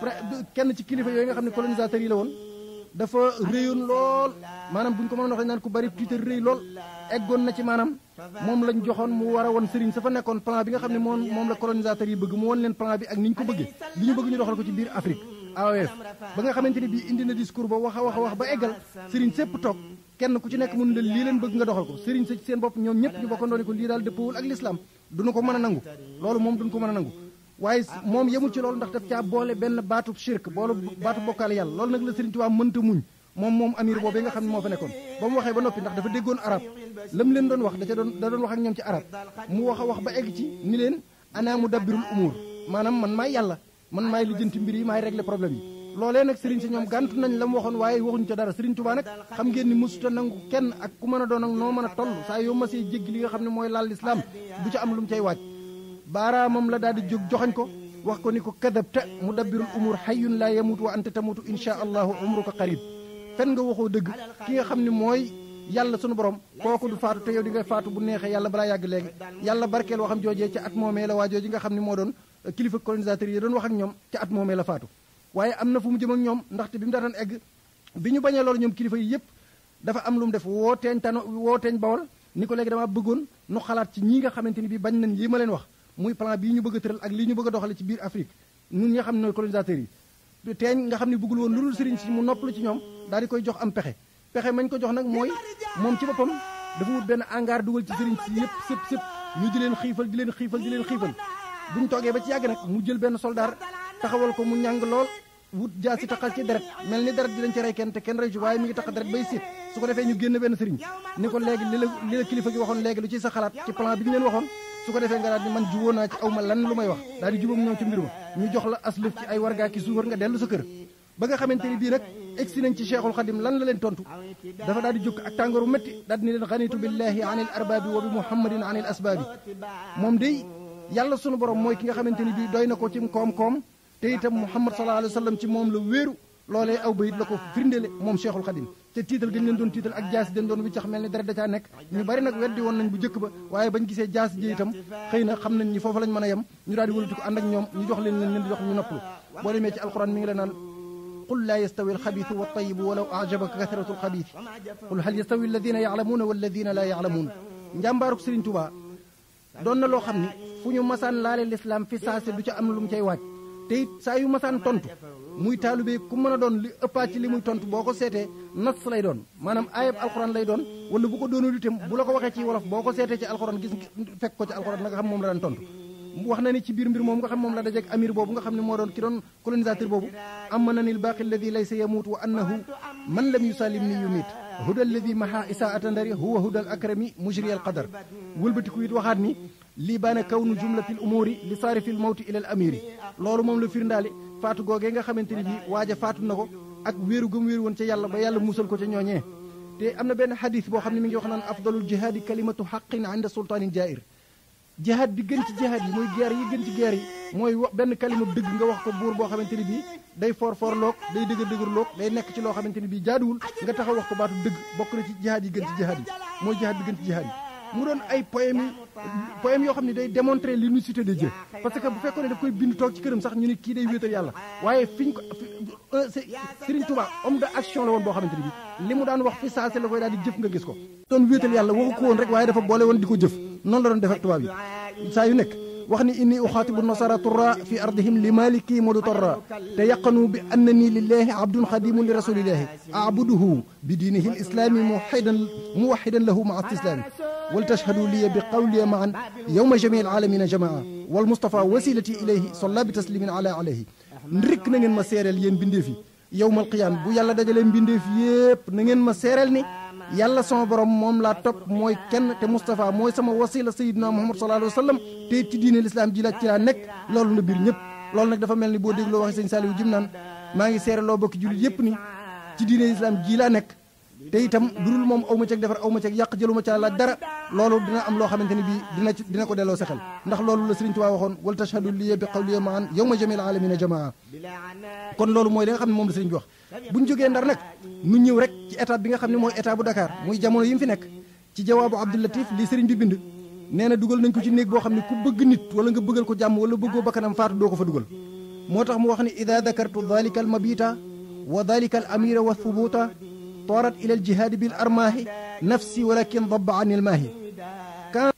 kenn ci kilifa yooyu nga xam ne colonisateur yi la woon dafa réyoon lool maanaam bu ñu ko mënoon waxee naan ku bari tuuti rëy lool eggoon na ci maanaam moom lañ joxoon mu war a woon sëriñ sa fa nekkoon plan bi nga xam ne moom moom la colonisateur yi bëgg mu won leen plan bi ak ni ñu ko bëggee li ñu bëgg ñu doxal ko ci biir Afrique AOF ba nga xamante ni bii indi na discours ba wax a wax a wax ba eggal sëriñ sépp toog kenn ku ci nekk mun leen lii leen bëgg nga doxal ko sëriñ sa ci seen bopp ñoom ñëpp ñu bokkandoo ni ko lii daal dëppawul ak l'islam duñu ko mën a nangu loolu moom duñu ko mën a nangu waaye moom yemul ci loolu ndax daf caa boole benn baatu shirk boole baatu bokkaale yàlla loolu nag la Sëriñ Tuubaa mënta muñ moom moom amir boobu nga xam ne moo fa nekkoon ba mu waxee ba noppi ndax dafa déggoon arab lam leen doon wax da ca doon da doon wax ak ñoom ci arab mu wax a wax ba egg ci ni leen ana mu dabbirul umuur maanaam man maay yàlla man maay lijjanti mbir yi maay régler problème yi loolee nag sëriñ si ñoom gàntu nañ la mu waxoon waaye waxuñu ca dara Sëriñ Tuubaa nag xam ngeen ni mësuta nangu kenn ak ku mën a doon ak noo mën a toll saa yoo masee jéggi li nga xam ne mooy laal lislaam du ca am lu mu cay waaj baaraamam la daal di jóg joxañ ko wax ko ni ko kadabta mudabbirul umur hayyun laa yamut wa anta tamutu insha allahu umruka qarib fen nga waxoo dëgg ki nga xam ne mooy yàlla sunu borom kooku du faatu te yow di nga faatu bu neexee yàlla balaa yàgg léegi yàlla barkeel waxam joojee ca at moomee la waa jooji nga xam ne moo doon kilifa colonisateur yi doon wax ak ñoom ca at moomee la faatu waaye am na fu mu jëm ak ñoom ndaxte bi mu daataan egg bi ñu bañee loolu ñoom kilifa yi yëpp dafa am lu mu def woo teeñ tano woo teeñ bawal ni ko léegi dama bëggoon nu xalaat ci ñi nga xamante ni bi bañ nañ lii ma leen wax muy plan bii ñu bëgg a tëral ak lii ñu bëgg a doxale ci biir Afrique ñun ñi nga xam ne nooy colonisateurs yi teeñ nga xam ne bëggul woon lu dul sëriñ si mu noppalu ci ñoom daal di koy jox am pexe pexe mañ ko jox nag mooy moom ci boppam dafa wut benn hangar dugal ci sëriñ si yëpp sëpp sëpp ñu di leen xiifal di leen xiifal di leen xiifal buñ toogee ba ci yàgg nag mu jël benn soldaar taxawal ko mu ñàng lool wut jaa si taxal ci deret mel ni deret di lañ ci rey kenn te kenn rey ci waaye mi ngi tax deret bay siit su ko defee ñu génn benn sëriñ ni ko léegi li la li la kilifa gi waxoon léegi lu ci sa xalaat ci plan bi ñu leen waxoon su ko defee nga daal di man jubóo naa ci aw ma lan lu may wax daal di jubóom ñoom ci mbir ma ñu jox la aslëf ci ay wargaa ki suukar nga dellu sa kër ba nga xamante ni bii nag egsi nañ ci cheikhul xadim lan la leen tontu dafa daal di jóg ak tàngooru métti daal di ni leen xanitu billahi anil arbaabi wa bi muhammadin anil asbaabi moom day yàlla sunu borom mooy ki nga xamante ni bii doy na ko ci koom-koom te itam muhammad sallallahu alayhi wa sallam ci moom la wéeru loolee aw bayit la ko firndele moom cheikhul xadim te tiital gën leen doon tiital ak jaas den doon wiccax mel ni dara da caa nekk ñu bari nag weddi woon nañ bu njëkk ba waaye bañ gisee jaas ji itam xëy na xam nañ ni foofu lañ mën a yem ñu daal di wëlati ko ànd ak ñoom ñu jox leen leen leen di jox ñu noppalu boo demee ci alquran mi ngi la naan qul laa yastawi alxabiisu wa tayibu walaw ajabaka kasratu alxabiis qul hal yastawi alladina yaalamuuna walladina laa yaalamuun njàmbaaruk Sëriñ Tuubaa doon na loo xam ni fu ñu masaan laale lislaam fi saase du ca am lu mu cay waaj te it saa yu masaan tontu muy taalube ku mën a doon li ëppaat ci li muy tontu boo ko seetee nas lay doon maanaam ayab alxuraan lay doon wala bu ko doonul itam bu la ko waxee ci wolof boo ko seetee ci alxuraan gis fekk ko ci alxuraan la nga xam moom la daan tontu wax na ni ci biir mbir moom nga xam moom la dajeeg amir boobu nga xam ne moo doon ki doon colonisateur boobu amma na ni lbaaqi alladi laysa yamuut wa annahu man lam yusalim ni yumit huda alladi maha isaata ndari huwa huda al akrami mujri al qadar wëlbatiku it waxaat ni lii baana kawnu jumlatil umuuri li saarifil mawti ila al amiri loolu moom la firndaali faatu googee nga xamante ni bii waaja faatu na ko ak wéeru gëm wéeru woon ca yàlla ba yàlla musal ko ca ñooñee te am na benn xadis boo xam ne mi ngi wax naan afdalul jihaadi kalimatu xaqin inda sultaanin jair jihaad bi gën ci jihaad yi mooy guerre yi gën ci guerre yi mooy wax benn kalima dëgg nga wax ko buur boo xamante ni bii day for for loog day dëgër dëgër loog day nekk ci loo xamante ni bii jaaduwul nga taxaw wax ko baatu dëgg bokk na ci jihaad yi gën ci jihaad yi mooy jihaad bi gën ci jihaad yi mu doon ay poème poème yoo xam ne day démontrer l'unicité de Dieu parce que bu fekkoon ne daf koy bind toog ci këram sax ñu ne kii day wéetal yàlla waaye fiñ ko Serigne Touba homme de action la woon boo xamante ne bi li mu daan wax fi saase la koy daal di jëf nga gis ko doon wéetal yàlla waxu ko woon rek waaye dafa boole woon di ko jëf noonu la doon def ak tubaab yi saa yu nekk wax ni inni uxaatibu nasara turra fi ardihim li maliki modu torra te yaqanu bi annani lillahi abdun xadimun li rasulillahi abuduhu bi diinihi lislami muwaxidan muwaxidan lahu maa istislami wal tashhadu liya bi qawliya maan yowma jami alalamina jamaa wal mustafa wasilati ilayhi solla bi taslimin ala alayhi ndik na ngeen ma seereel yéen bindeef yi yowmal qiyaam bu yàlla dajalee mbindeef yépp na ngeen ma seereel ni yàlla sama borom moom laa topp mooy kenn te Moustapha mooy sama wasila sayidina Muhammad sallallahu alayhi wa sallam te ci diine lislaam ji la ci laa nekk loolu na biir ñëpp loolu nag dafa mel ni boo dégloo waxi sëñ Saliou jim naan maa ngi seere loo bokki jullit yëpp ni ci diine lislaam ji laa nekk te itam durul moom aw ma ceeg defar aw ma ceeg yàq jëlu ma ca laaj dara loolu dina am loo xamante ni bii dina ci dina ko delloo sa xel ndax loolu la Sëriñ Tuubaa waxoon wal tashhadu liya bi qawliya maan yawma jamil alamina jamaa kon loolu mooy li nga xam ne moom la sëriñ bi wax bu ñu jógee ndar nag nu ñëw rek ci étape bi nga xam ne mooy état bu Dakar muy jamono yi mu fi nekk ci jawaabu Abdou Latif li sëriñ bi bind nee na dugal nañ ko ci néeg boo xam ne ku bëgg nit wala nga bëggal ko jàmm wala bëggoo bakkanam faatu doo ko fa dugal moo tax mu wax ni ida dakartu dalika al mabita wa dalika al amira wa thubuta toorat ila al jihaadi bil armaahi nafsi walakin dabba an il maahi quand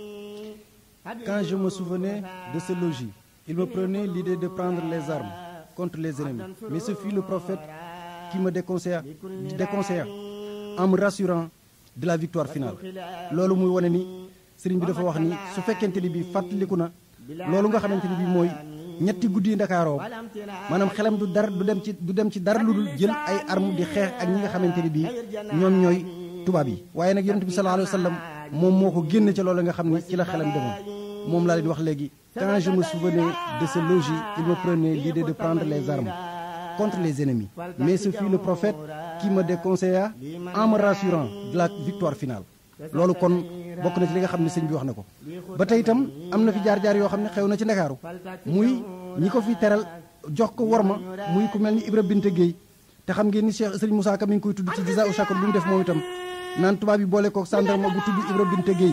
quand je me souvenais de ce logis il me prenait l'idée de prendre les armes contre les ennemis mais ce fut le prophète qui me déconseilla déconseilla en me rassurant de la victoire finale loolu muy wane ni sëriñ bi dafa wax ni su fekkente ni bi fàttaliku na loolu nga xamante ni bi mooy ñetti guddi ndakaaroo maanaam xelam du dara du dem ci du dem ci dara lu dul jël ay arme di xeex ak ñi nga xamante ni bii ñoom ñooy tubaab yi waaye nag yonent bi sallallahu alayhi wa sallam moom moo ko génne ca loolu nga xam ni ci la xelam demoon moom laa leen wax léegi quand je me souvenais de ce logis il me prenait l'idée de prendre les armes contre les ennemis mais ce fut le prophète qui me déconseilla en me rassurant de la victoire finale loolu kon bokk na ci li nga xam ne sëñ bi wax na ko ba tey itam am na fi jaar-jaar yoo xam ne xew na ci ndakaaru muy ñi ko fi teral jox ko worma muy ku mel ni Ibra Binte Gueye te xam ngeen ni Cheikh Sëriñ Moussa Ka mi ngi koy tudd ci Jazaa u Shakur bi mu def moom itam naan tubaab yi boole kook sàndarma bu tudd Ibra Binte Gueye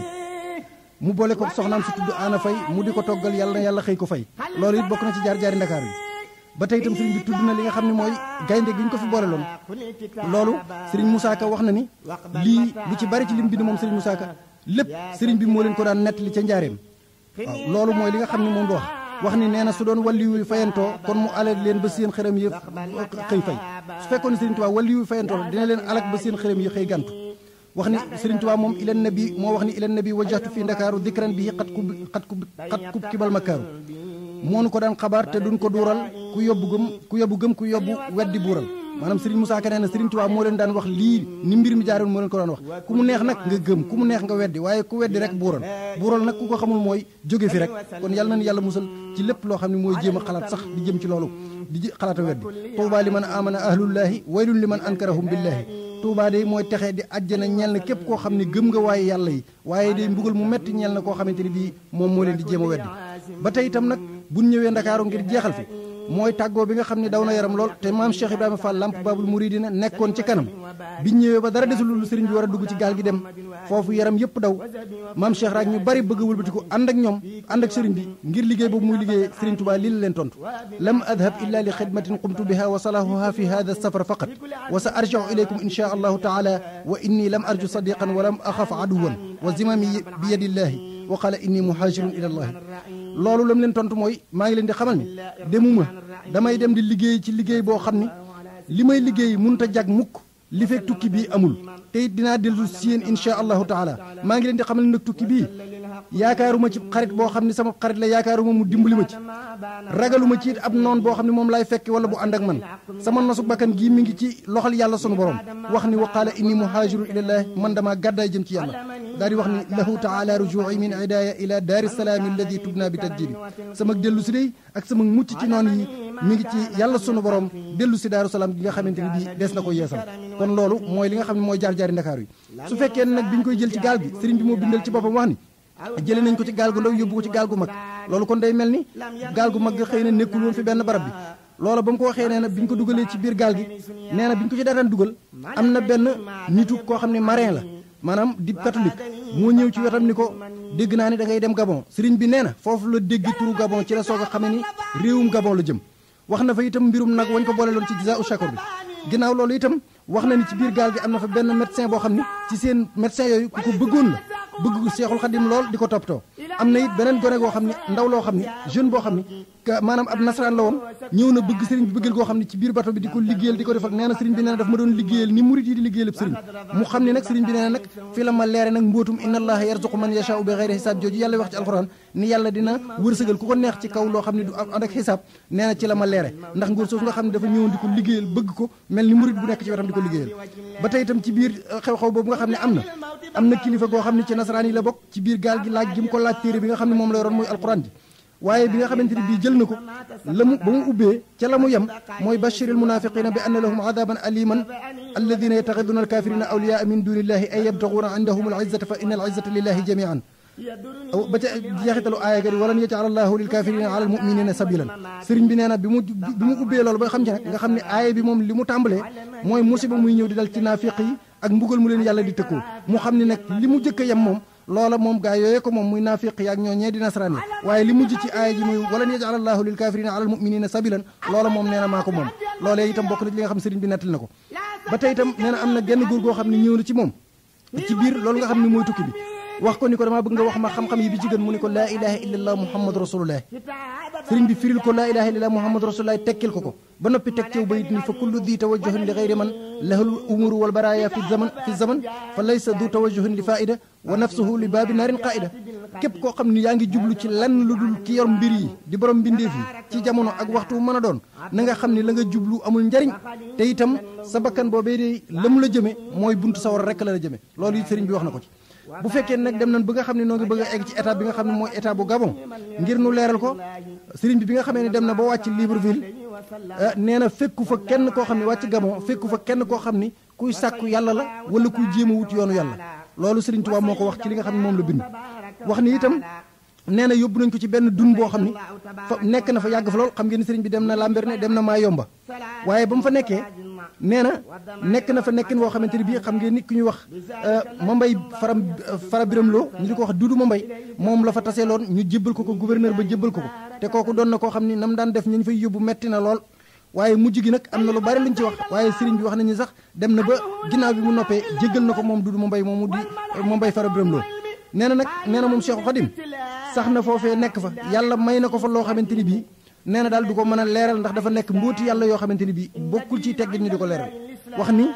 mu boole kook soxnaam si tudd Ana Fay mu di ko toggal yàlla na yàlla xëy ko fay loolu it bokk na ci jaar-jaari ndakaaru yi ba tey itam sëriñ bi tudd na li nga xam ne mooy gaynde gi ñu ko fi boole loon loolu sëriñ Moussa Ka wax na ni lii lu ci bari ci lim bind moom sëriñ Moussa Ka lépp sëriñ bi moo leen ko daan nettali ca njaareem waaw loolu mooy li nga xam ne moom la wax wax ni nee na su doon walliwu fayantoo kon mu alag leen ba seen xërëm yi xëy fay su fekkoon ne sëriñ Tuubaa walliwu fayantoo dina leen alag ba seen xërëm yi xëy gàntu wax ni sëriñ Tuubaa moom ilan nabi moo wax ni ilan nabi wajjahtu fi ndakaaru dikran bi xat kub xat kub xat kub kibal makaaru moonu ko daan xabaar te duñ ko duural ku yóbbu gëm ku yóbbu gëm ku yóbbu weddi buural maanaam Serigne Moussa Ka nee na Serigne Touba moo leen daan wax lii ni mbir mi jaaroon moo leen ko daan wax ku mu neex nag nga gëm ku mu neex nga weddi waaye ku weddi rek buural buural nag ku ko xamul mooy jóge fi rek kon yàlla na yàlla musal ci lépp loo xam ne mooy jéem a xalaat sax di jëm ci loolu di xalaat a weddi Touba li man amana ahlullahi waylun li man ankarahum billahi Touba de mooy texee di àjjana ñeel na képp koo xam ne gëm nga waaye yàlla yi waaye day mbugal mu metti ñeel na koo xamante ni bii moom moo leen di jéem a weddi ba tey itam nag buñ ñëwee ndakaaru ngir jeexal fi mooy tàggoo bi nga xam ne daw na yaram lool te maam Cheikh Ibrahima Fall lamp babul muridina nekkoon ci kanam biñ ñëwee ba dara desul lu sëriñ bi war a dugg ci gaal gi dem foofu yaram yëpp daw maam Cheikh raak ñu bari bëgg a wëlbatiku ànd ak ñoom ànd ak sëriñ bi ngir liggéey boobu muy liggéey sëriñ Tuubaa lii la leen tontu lam adhab illa li xidmatin qumtu biha wa salahuha fi hada safar faqat wa sa arjiu ilaykum insha allahu taala wa inni lam arju sadiqan wa lam axaf aduwan wa zimami bi yadillahi wa qala inni muhajirun ila allahi loolu lam leen tontu mooy maa ngi leen di xamal ni demuma damay dem di liggéey ci liggéey boo xam ni li may liggéey mënut a jag mukk li fekk tukki bii amul te it dinaa dellu si yéen insha allahu taala maa ngi leen di xamal ni nag tukki bii yaakaaruma ci xarit boo xam ne sama xarit la yaakaaruma mu dimbali ma ci ragaluma ci it ab noon boo xam ne moom laay fekki wala bu ànd ak man sama nosu bakkan gii mi ngi ci loxol yàlla sunu borom wax ni wa qaala inni muhaajirun ilallahi man damaa gàddaay jëm ci yàlla daal di wax ni lahu taala rujuui min idaaya ila daari salaami alladi tubna bi tajdibi sama dellu si day ak sama mucc ci noon yi mi ngi ci yàlla sunu borom dellu si daaru salaam gi nga xamante ni bii des na ko yeesal kon loolu mooy li nga xam ne mooy jaar-jaari ndakaaru yi su fekkee nag bi ñu koy jël ci gaal gi sëriñ bi moo bindal ci boppam wax ni jëlee nañ ko ci gaal gu ndaw yóbbu ko ci gaal gu mag loolu kon day mel ni gaal gu mag xëy na nekkul woon fi benn barab bi loola ba mu ko waxee nee na bi ñu ko dugalee ci biir gaal gi nee na bi ñu ko ci daataan dugal am na benn nitu koo xam ne marin la maanaam di catholique moo ñëw ci wetam ni ko dégg naa ni da ngay dem Gabon sëriñ bi nee na foofu la dégg turu Gabon ci la soog a xamee ni réewum Gabon la jëm wax na fa itam mbirum nag wañ ko boole loon ci jisa u shakor bi ginnaaw loolu itam wax na ni ci biir gaal gi am na fa benn médecin boo xam ni ci seen médecin yooyu ku ko bëggoon la bëgg Seexul Xadim lool di ko toppatoo am na it beneen gone goo xam ni ndaw loo xam ni jeune boo xam ni maanaam ab nasaraan la woon ñëw na bëgg sëriñ bi bëggal goo xam ne ci biir bato bi di ko liggéeyal di ko defal nee na sëriñ bi nee na daf ma doon liggéeyal ni murid yi di liggéeyal ab sëriñ mu xam ne nag sëriñ bi nee na nag fi la ma leere nag mbóotum inna allaha yarzuqu man yashaa'u bi xayri xisaab jooju yàlla wax ci alxuraan ni yàlla dina wërsëgal ku ko neex ci kaw loo xam ne du ànd ak xisaab nee na ci la ma leere ndax nguur soosu nga xam ne dafa ñëwoon di ko liggéeyal bëgg ko mel ni murid bu nekk ci wetam di ko liggéeyal ba tey itam ci biir xew-xew boobu nga xam ne am na am na kilifa goo xam ne ci nasaraan yi la bokk ci biir gaal gi laaj gi mu ko laaj téere bi nga xam ne moom la yoroon muy alxuraan ji waaye bi nga xamante ni bii jël na ko la mu ba mu ubbee ca la mu yem mooy bashiril munafiqina bi anna lahum adaban aliman alladina yattaxiduna alkafirina awliyaa min dunillahi ay yabtaxuuna indahum alizzata fa inna alizzata lillahi jamian ba ca jeexitalu aaya ga di walan yajal allahu lil kafirina ala almuminina sabilan sëriñ bi nee na bi mu bi mu ubbee loolu ba xam ci nag nga xam ne aaya bi moom li mu tàmbalee mooy musiba muy ñëw di dal ci naafiq yi ak mbugal mu leen yàlla di tëkkoo mu xam ne nag li mu jëkk a yem moom loola moom gaa yooyee ko moom muy naafiq yaak ñoo ñee di nasaraan yi waaye li mujj ci aaya ji muy walan yajal allahu lil kafirina ala almuminina sabilan loola moom nee na maa ko moom loolee itam bokk na ci li nga xam ne sëriñ bi nettali na ko ba tey itam nee na am na genn góor goo xam ne ñëw na ci moom ci biir loolu nga xam ne mooy tukki bi wax ko ni ko damaa bëgg nga wax ma xam-xam yi bi ci gën mu ni ko laa ilaha illallah muhammadu rasulullah sëriñ bi firil ko laa ilaha illallah muhammadu rasulullah tekkil ko ko ba noppi teg cew bayit ni fa kullu di tawajjuhin li gayri man lahul umuru wal baraya fi zaman fi zaman fa laysa du tawajjuhin li faida wa nafsuhu li baabi naarin qaida képp koo xam ne yaa ngi jublu ci lenn lu dul ki yor mbir yi di borom mbindeef yi ci jamono ak waxtu mën a doon na nga xam ne la nga jublu amul njariñ te itam sa bakkan boobee de la mu la jëme mooy buntu sawar rek la la jëme loolu it sëriñ bi wax na ko ci bu fekkee nag dem nañ ba nga xam ne noo ngi bëgg a egg ci état bi nga xam ne mooy état bu Gabon ngir nu leeral ko sëriñ bi bi nga xamee ne dem na ba wàcc Libreville nee na fekku fa kenn koo xam ne wàcc Gabon fekku fa kenn koo xam ni kuy sàkku yàlla la wala kuy jéem a wut yoonu yàlla loolu sëriñ Tuubaa moo ko wax ci li nga xam ne moom la bind wax ni itam nee na yóbbu nañ ko ci benn dun boo xam ni fa nekk na fa yàgg fa lool xam ngeen ni sëriñ bi dem na Lambaréné dem na Mayomba waaye ba mu fa nekkee nee na nekk na fa nekkin woo xamante ni bii xam ngeen nit ku ñuy wax Mambay Fara Fara Biram Lo ñu di ko wax Dudu Mambay moom la fa taseeloon ñu jébbal ko ko gouverneur ba jébbal ko ko te kooku doon na koo xam ni nam daan def ñu fay yóbbu metti na lool waaye mujj gi nag am na lu bari luñ ci wax waaye sëriñ bi wax nañu sax dem na ba ginnaaw bi mu noppee jéggal na ko moom Dudu Mambay moomu di Mambay Fara Biram Lo nee na nag nee na moom Cheikh Khadim sax na foofee nekk fa yàlla may na ko fa loo xamante ni bii nee na daal du ko mën a leeral ndax dafa nekk mbóoti yàlla yoo xamante ni bii bokkul ci teggin ñu di ko leeral wax ni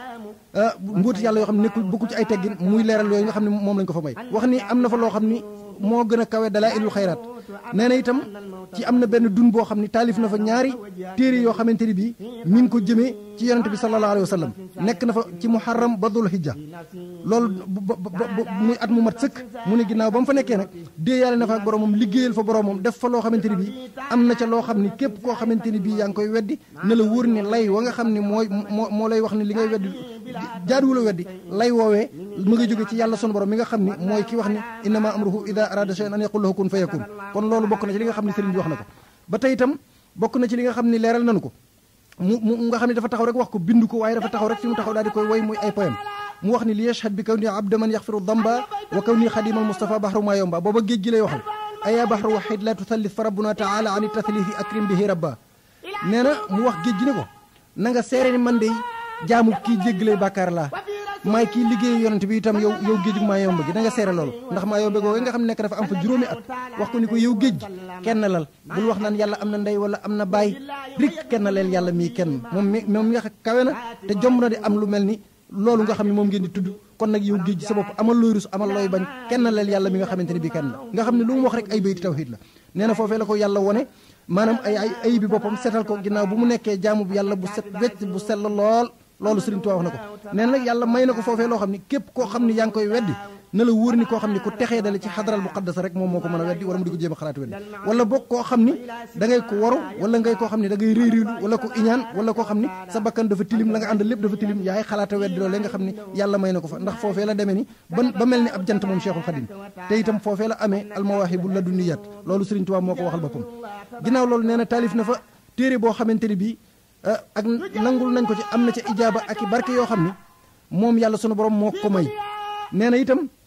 mbóoti yàlla yoo xam ne nekkul bokkul ci ay teggin muy leeral yooyu nga xam ne moom lañ ko fa may wax ni am na fa loo xam ni moo gën a kawe dalaa ilul xayraat nee na itam ci am na benn dun boo xam ni taalif na fa ñaari téere yoo xamante ni bii mi ngi ko jëmee ci yonente bi sallallahu alayhi wa sallam nekk na fa ci muharram ba dul hijja loolu muy at mu mat sëkk mu ne ginnaaw ba mu fa nekkee nag déeyaale na fa ak boromam liggéeyal fa boromam def fa loo xamante ni bii am na ca loo xam ni képp koo xamante ni bii yaa ngi koy weddi ne la wóor ni lay wa nga xam ni mooy moo moo lay wax ni li ngay weddi jaaduwula weddi lay woowee mu nga jóge ci yàlla sunu borom mi nga xam ni mooy ki wax ni innama amruhu ida arada shay'an an yaqul lahu kun fayakun kon loolu bokk na ci li nga xam ne sëriñ bi wax na ko ba tey itam bokk na ci li nga xam ni leeral nañu ko mu mu nga xam ne dafa taxaw rek wax ko bind ko waaye dafa taxaw rek fi mu taxaw daal di koy woy muy ay poème mu wax ni li yashhad bi kaw ni abda man yaxfiru damba wa kaw ni xadimal mustafa bahru ma yomba booba géej gi lay waxal aya bahru waxid la tuthallith fa rabbuna taala an tathlithi akrim bihi rabba nee na mu wax géej gi ne ko na nga seere ni man de jaamu kii jéggalay bàkkaar laa maay kii liggéey yonent bi itam yow yow géej maa yomba gi da nga seere loolu ndax maa yomba googu nga xam ne nekk dafa am fa juróomi at wax ko ni ko yow géej gi kenn lal bul wax naan yàlla am na ndey wala am na baay rik kenn leel yàlla mii kenn moom mi moom mi nga xam kawe na te jomb na di am lu mel ni loolu nga xam ne moom ngeen di tudd kon nag yow géej gi sa bopp amal looy rus amal looy bañ kenn leel yàlla mi nga xamante ne bii kenn la nga xam ne lu mu wax rek ay bayti tawhid la nee na foofee la ko yàlla wone maanaam ay ay ay bi boppam setal ko ginnaaw bu mu nekkee jaamu bu yàlla bu set wecc bu sell lool loolu Sëriñ Tuubaa wax na ko nee na nag yàlla may na ko foofee loo xam ni képp koo xam ni yaa ngi koy weddi na la wóor ni koo xam ni ku texee dale ci xadaral muqaddasa rek moom moo ko mën a weddi wala mu di ko jéem a xalaat weddi wala boog koo xam ni da ngay ko waru wala ngay koo xam ni da ngay réy réylu wala ko iñaan wala koo xam ni sa bakkan dafa tilim la nga àndal lépp dafa tilim yaay xalaata weddi loolu nga xam ni yàlla may na ko fa ndax foofee la demee ni ba ba mel ni ab jant moom Cheikhul Khadim te itam foofee la amee almawaahibu ladunniyaat loolu Sëriñ Tuubaa moo ko waxal boppam ginnaaw loolu nee na taalif na fa téere boo xamante ni bii ak nangul nañ ko ci am na ca ijaaba ak i barke yoo xam ni moom yàlla sunu borom moo ko may nee na itam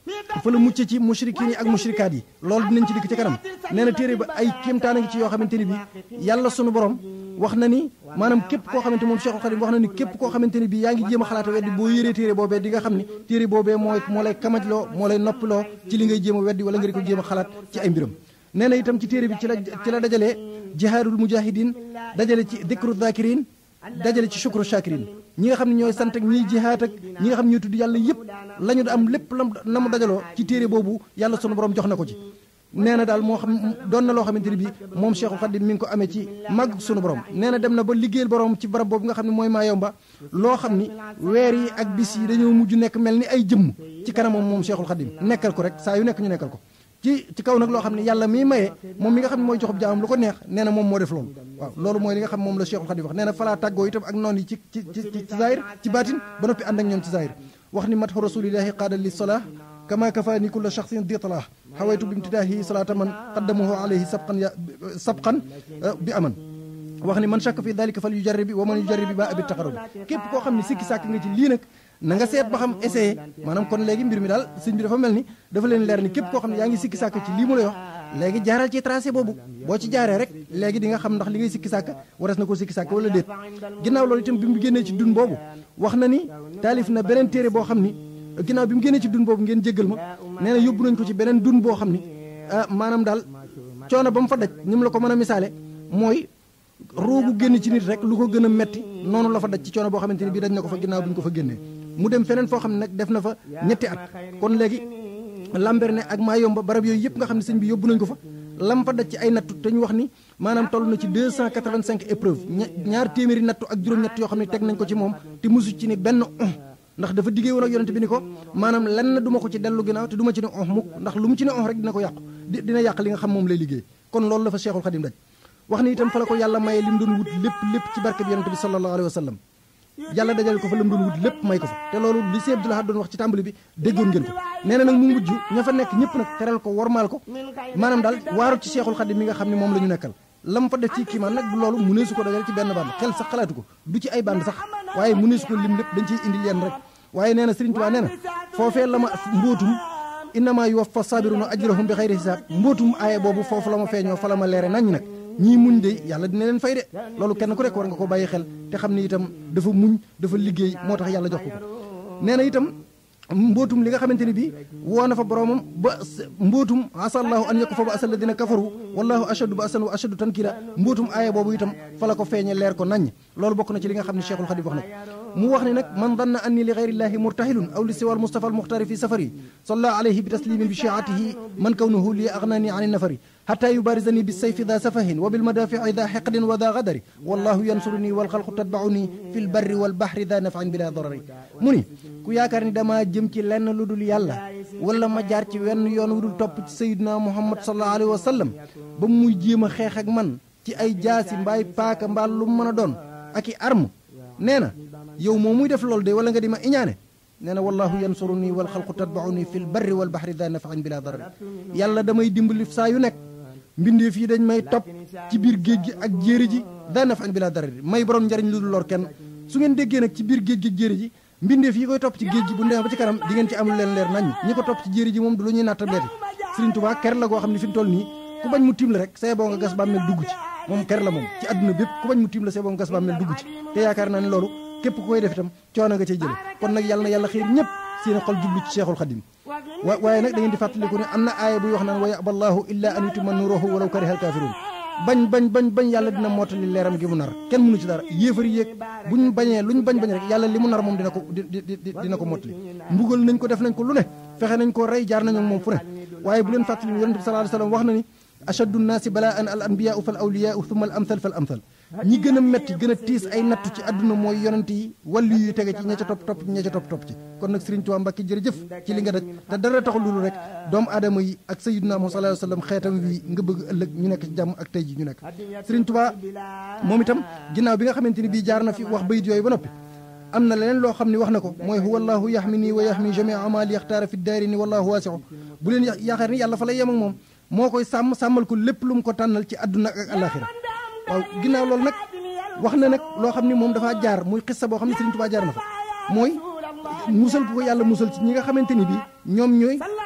fa la mucc ci mushrikiin yi ak mushrikaat yi loolu dinañ ci dikk ci kanam nee na téere ba ay kéemtaan a ngi ci yoo xamante ni bi yàlla sunu borom wax na ni maanaam képp koo xamante moom Cheikhul Khadim wax na ni képp koo xamante ni bi yaa ngi jéem a xalaata weddi boo yéree téere boobee di nga xam ni téere boobee mooy moo lay kamajloo moo lay noppiloo ci li ngay jéem a weddi wala nga di ko jéem a xalaat ci ay mbiram nee na itam ci téere bi ci la ci la dajalee jihaadul mujahidin dajale ci dikru dhakirin dajale ci shukru shakirin ñi nga xam ne ñooy sant ak ñiy jihaat ak ñi nga xam ne ñooy tudd yàlla yëpp la ñu am lépp lam na mu dajaloo ci téere boobu yàlla sunu borom jox na ko ci nee na daal moo xam doon na loo xamante ni bi moom Cheikhul Khadim mi ngi ko amee ci màgg sunu borom nee na dem na ba liggéeyal borom ci barab boobu nga xam ne mooy Mayomba loo xam ni weer yi ak bis yi dañoo mujj nekk mel ni ay jëmm ci kanamam moom Cheikhul Khadim nekkal ko rek saa yu nekk ñu nekkal ko ci ci kaw nag loo xam ne yàlla miy maye moom mi nga xam ne mooy joxub jaamam lu ko neex nee na moom moo def loolu waaw loolu mooy li nga xam moom la Cheikhul Khadim wax nee na falaa tàggoo itam ak noonu yi ci ci ci ci zahir ci baatin ba noppi ànd ak ñoom ci zahir wax ni matxu rasulillahi qaada li solah kama kafaani kulla shaxsin ditlah xawaytu bi imtidaahi salaata man qaddamahu alayhi sabqan ya sabqan bi aman wax ni man shakka fi dalika fal yujarribi wa man yujarribi ba abi taqarrubi képp koo xam ne sikki sàkk nga ci lii nag na nga seet ba xam essayé maanaam kon léegi mbir mi daal sëñ bi dafa mel ni dafa leen leer ni képp koo xam ne yaa ngi sikki sàkk ci lii mu lay wax léegi jaaral ci tracé boobu boo ci jaaree rek léegi di nga xam ndax li ngay sikki sàkk waras na ko sikki sàkk wala déet ginnaaw loolu itam bi mu génnee ci dun boobu wax na ni taalif na beneen téere boo xam ni ginnaaw bi mu génnee ci dun boobu ngeen jéggal ma nee na yóbbu nañ ko ci beneen dun boo xam ni maanaam daal coono ba mu fa daj ni mu la ko mën a misaale mooy roogu génn ci nit rek lu ko gën a metti noonu la fa daj ci coono boo xamante ni bii daj na ko fa ginnaaw bi ñu ko fa génnee mu dem feneen foo xam ne nag def na fa ñetti at kon léegi Lambaréné ak Mayomba barab yooyu yëpp nga xam ne sëñ bi yóbbu nañ ko fa lam fa daj ci ay nattu te ñu wax ni maanaam toll na ci 285 épreuve ñaar téeméeri nattu ak juróom-ñett yoo xam ne teg nañ ko ci moom te musu ci ni benn on ndax dafa diggee woon ak yonente bi ni ko maanaam lenn du ma ko ci dellu ginnaaw te du ma ci ne on mukk ndax lu mu ci ne on rek dina ko yàqu dina yàq li nga xam moom lay liggéey kon loolu la fa Cheikhul Khadim daj wax ni itam fa la ko yàlla maye li mu doon wut lépp lépp ci barke bi yonente bi sallallahu alayhi wa sallam yàlla dajale ko fa la mu doon wut lépp may ko fa te loolu li Sëñ Abdou Lahad doon wax ci tàmbali bi déggoon ngeen ko nee na nag mu mujj ña fa nekk ñëpp nag teral ko wormaal ko maanaam daal waaru ci Cheikhul Khadim mi nga xam ne moom la ñu nekkal lam fa def ci kiimaan nag bu loolu mu nee su ko dajale ci benn band xel sax xalaatu ko du ci ay band sax waaye mu nee su ko lim lépp dañ ciy indi leen rek waaye nee na Sëriñ Tuubaa nee na foofee la ma mbóotum innama yuwaffa sabiruna ajrahum bi xayri hisaab mbóotum aaye boobu foofu la ma feeñoo fa la ma leere nañ nag ñii muñ de yàlla dina leen fay de loolu kenn ku nekk war nga ko bàyyi xel te xam ni itam dafa muñ dafa liggéey moo tax yàlla jox ko ko nee na itam mbootum li nga xamante ni bii woo na fa boromam ba mbootum asallahu an yakku fa ba asal la dina kafaru wallahu ashadu ba asan wa ashadu tankira mbootum aaya boobu itam fa la ko feeñe leer ko naññ loolu bokk na ci li nga xam ne cheikhul xadim wax na ko mu wax ni nag man danna anni li gayrillahi murtahilun aw li siwal mustafa al muxtari fi safari salla alayhi bi taslimin bi shiatihi man kawnuhu li aghnani an nafari حتى يبارزني بالسيف ذا سفه وبالمدافع ذا حقد وذا غدر والله ينصرني والخلق تتبعني في البر والبحر ذا نفع بلا ضرر mu ni ku yaakaar ni dama jëm ci lenn lu dul yàlla wala ma jaar ci wenn yoon wu dul topp ci sayyidina muhammad sallallahu alayhi wa sallam ba muy jéem a xeex ak man ci ay jaasi mbaay paaka mbaa lu mu mën a doon ak i arme nee na yow moom muy def loolu de wala nga di ma iñaane nee na wallahu yansuruni wal xalqu tatbauni fi l barri wal baxri daa nafain bila darar yàlla damay dimbali saa yu nekk mbindeef yi dañ may topp ci biir géej gi ak jéeri ji daa nafain bila darar may borom njariñ lu dul lor kenn su ngeen déggee nag ci biir géej gi ak jéeri ji mbindeef yi koy topp ci géej gi bu ndemee ba ci kanam di ngeen ci am lu leen leer nañ ñi ko topp ci jéeri ji moom du lu ñuy natta beeti Sëriñ Tuubaa ker la goo xam ne fi mu toll nii ku bañ mu tiim la rek say boo nga gas bàmmeel dugg ci moom ker la moom ci àdduna bépp ku bañ mu tiim la say boo nga gas bàmmeel dugg ci te yaakaar naa ne loolu képp ku koy def itam coono nga cay jële kon nag yàlla na yàlla xiir ñëpp seen xol jublu ci Cheikhul Khadim wa waaye nag da ngeen di fàttaliku ne am na aaya buy wax naan wa yaballahu illa an yutimma nuruhu walaw karihal kafirun bañ bañ bañ bañ yàlla dina mottali leeram gi mu nar kenn mënu ci dara yéefari yéeg buñ bañee luñ bañ bañ rek yàlla li mu nar moom dina ko dina ko mottali mbugal nañ ko def nañ ko lu ne fexe nañ ko rey jaar nañu moom fu ne waaye bu leen fàttali yonente bi sallallahu alayhi wasallam wax na ni ashaddu nnaasi balaan al anbiyaau fal awliyaau thumma al amthal fal amthal ñi gën a metti gën a tiis ay nattu ci àdduna mooy yonent yi wàllu yu tege ci ña ca topp topp ci ña ca topp topp ci kon nag Sëriñ Tuubaa Mbàkke jërëjëf ci li nga daj te dara taxul loolu rek doomu aadama yi ak sayyidina Muhammad sallallahu alayhi wasallam xeetam wi nga bëgg ëllëg ñu nekk ci jàmm ak tey ji ñu nekk Sëriñ Tuubaa moom itam ginnaaw bi nga xamante ni bii jaar na fi wax bayit yooyu ba noppi am na leneen loo xam ne wax na ko mooy huwa allahu yaxmi nii wa yaxmi jamia amali yaxtaara fi daari ni wallahu waasiu bu leen yaakaar ni yàlla fa lay yem ak moom moo koy sàmm sàmmal ko lépp lu mu ko tànnal ci àdduna ak alaxira waaw ginnaaw loolu nag wax na nag loo xam ni moom dafaa jaar muy xissa boo xam ne Sëriñ Tuubaa jaar na fa mooy musal ko yàlla musal ci ñi nga xamante ni bii ñoom ñooy